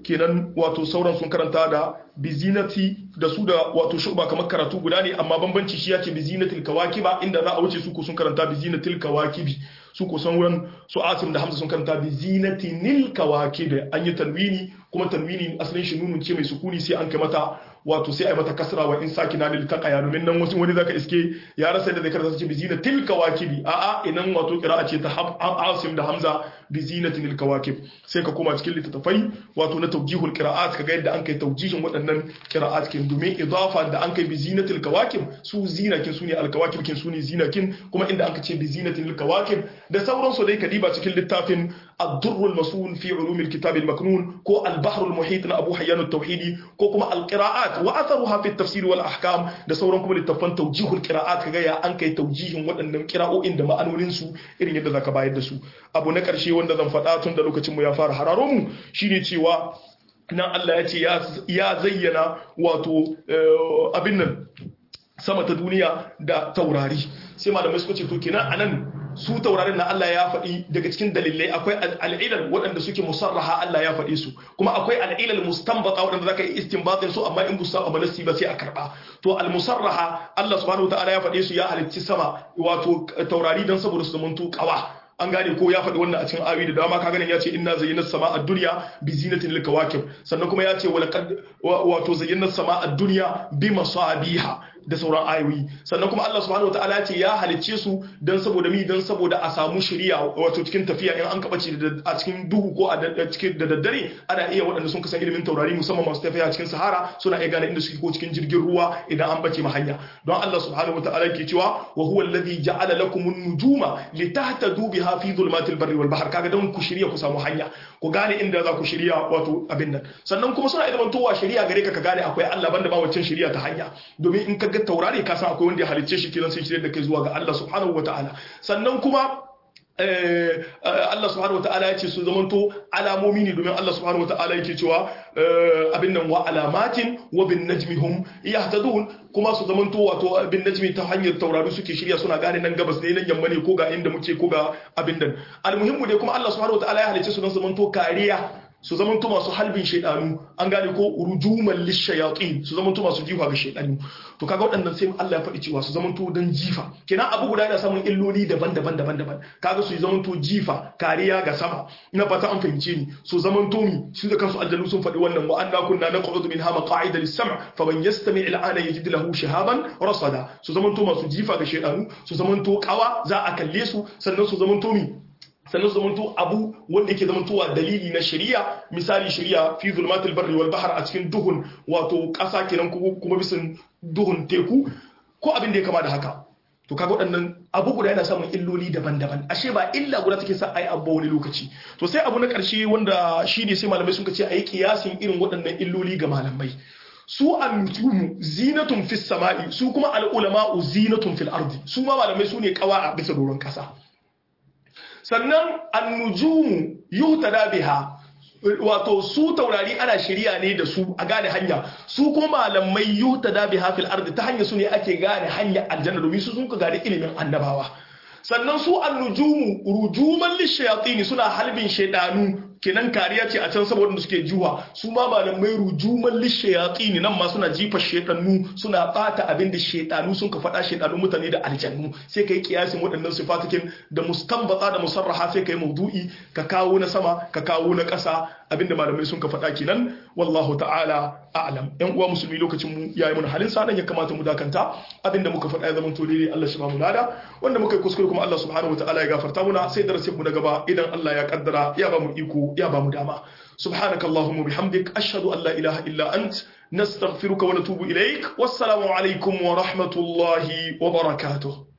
A: kenan wato sauran sun karanta da bizinati da su da wato shuba kamar karatu guda ne amma bambanci shi yace bizinatil kawakiba inda za a wuce su ko sun karanta bizinatil kawakibi su ko san wurin su asim da hamza sun karanta bizinatinil kawakibi an yi tanwini kuma tanwini asalin shi nunun ce mai sukuni sai an kai mata wato sai ai mata kasra wa in sakina lil taqaya domin nan wasu wani zaka iske ya rasa da zai karanta ce bizina til kawakibi a a inan wato qira'a ce ta asim da hamza bizinatil kawakib sai ka koma cikin littattafai wato na tawjihul qira'at kaga yadda an kai tawjihin waɗannan qira'at kin domin idafa da an kai bizinatil kawakib su zinakin su ne al kawakib kin su ne zinakin kuma inda an ka ce bizinatil kawakib da sauransu dai kadiba cikin littafin الدر المسؤول في علوم الكتاب المكنون كو البحر المحيط أبو حيان التوحيدي كو كما القراءات وأثرها في التفسير والأحكام ده سوران كما لتفن توجيه القراءات كغايا أنكي توجيه وأن قراءة عندما أنولين سو إرين يدى ذاك بايد سو أبو نكر شي وند ذن فتاتون دلوك تمو يفار حرارومو شيني تيوا nan Allah ya ce ya zayyana wato abin nan sama ta duniya da taurari sai malamai suka ce to kenan anan su taurarin na Allah ya faɗi daga cikin dalilai akwai al'ilal waɗanda suke musarraha Allah ya faɗi su kuma akwai al'ilal mustanbata waɗanda zaka yi istinbatin su amma in busa ba nasi ba sai a karba to al musarraha Allah subhanahu wataala ya faɗe su ya halicci sama wato taurari dan saboda su zamanto kawa an gane ko ya faɗi wannan a cikin ayoyi da dama ka ganin ya ce inna zayyana sama a duniya bi zinatin lil kawakib sannan kuma ya ce walaqad wato zayyana sama a duniya bi masabiha da sauran ayoyi sannan kuma Allah subhanahu wataala ya ce ya halicce su dan saboda mi dan saboda a samu shari'a wato cikin tafiya in an kabace a cikin duhu ko a cikin da daddare ana iya waɗanda sun kasan ilimin taurari musamman masu tafiya cikin sahara suna iya gane inda suke ko cikin jirgin ruwa idan an bace ma hanya don Allah subhanahu wataala ke cewa wa huwa alladhi ja'ala lakum an-nujuma litahtadu biha fi dhulumatil barri wal bahr kaga don ku shirya ku samu hanya ku gane inda za ku shirya wato abin nan sannan kuma suna iya zamantowa shari'a gare ka ka gane akwai Allah banda ba waccan shari'a ta hanya domin in ka ga taurari ka san akwai wanda ya halicce shi kiran sai shirye da kai zuwa ga Allah subhanahu wataala sannan kuma Allah subhanahu wata'ala ya ce su zamanto alamomi ne domin Allah subhanahu wata'ala yake cewa abin nan wa alamatin wa bin najmi hum yahtadun kuma su zamanto wato bin najmi ta hanyar taurari suke shirya suna gane nan gabas ne nan yamma ne ko ga inda muke ko ga abin nan almuhimmu dai kuma Allah subhanahu wata'ala ya halice su don zamanto kariya su zamanto masu halbin shaidanu an gane ko rujuman lishayatin su zamanto masu jifa ga shaidanu to kaga waɗannan sai Allah ya faɗi cewa su zamanto dan jifa kenan abu guda yana samun illoli daban-daban daban-daban kaga su zamanto jifa kariya ga sama ina fata an fahimce ni su zamanto mi su da kansu aljannu sun faɗi wannan wa anna kunna naq'udu minha maq'ida lis-sam' fa man yastami' al-ana yajid lahu shihaban rasada su zamanto masu jifa ga shaidanu su zamanto kawa za a kalle su sannan su zamanto mi sannan su zamanto abu wanda yake zamantowa dalili na shari'a misali shari'a fi zulmatul barri wal bahr a cikin duhun wato ƙasa kenan kuma bisan duhun teku ko abin da ya kama da haka to kaga waɗannan abu guda yana samun illoli daban-daban ashe ba illa guda take sa ai abu wani lokaci to sai abu na ƙarshe wanda shi ne sai malamai sun ce ayi kiyasin irin waɗannan illoli ga malamai su annutumu zinatun fis sama'i su kuma al ulama'u zinatun fil ardi su ma malamai su ne kawa a bisa doron ƙasa sannan annujumu yuhtada biha wato su taurari ana shirya ne da su a gane hanya su kuma malamai yuhtada biha fil ardi ta hanya su ne ake gane hanya aljanna domin su sun ka gane ilimin annabawa sannan su annujumu rujuman lishayatin suna halbin shaidanu kenan kariya ce a can saboda suke juwa su ma malamai rujuman lishayatini nan ma suna jifa shedanu suna bata abin da shedanu sun ka faɗa shedanu mutane da aljannu sai kai kiyasin waɗannan sifatikin da mustanbata da musarraha sai kai maudu'i ka kawo na sama ka kawo na ƙasa abinda malamai sun ka faɗa kenan wallahu ta'ala a'lam yan uwa musulmi lokacin mu yayi mun halin sa ya kamata mu dakanta abinda muka faɗa ya zama to daidai Allah shi ba mu lada wanda muka kuskure kuma Allah subhanahu wa ta'ala ya gafarta muna sai darasin mu na gaba idan Allah ya kaddara ya ba mu iko ya ba mu dama subhanaka allahumma bihamdik ashhadu an la ilaha illa ant nastaghfiruka wa natubu ilaik wassalamu alaikum wa rahmatullahi wa barakatuh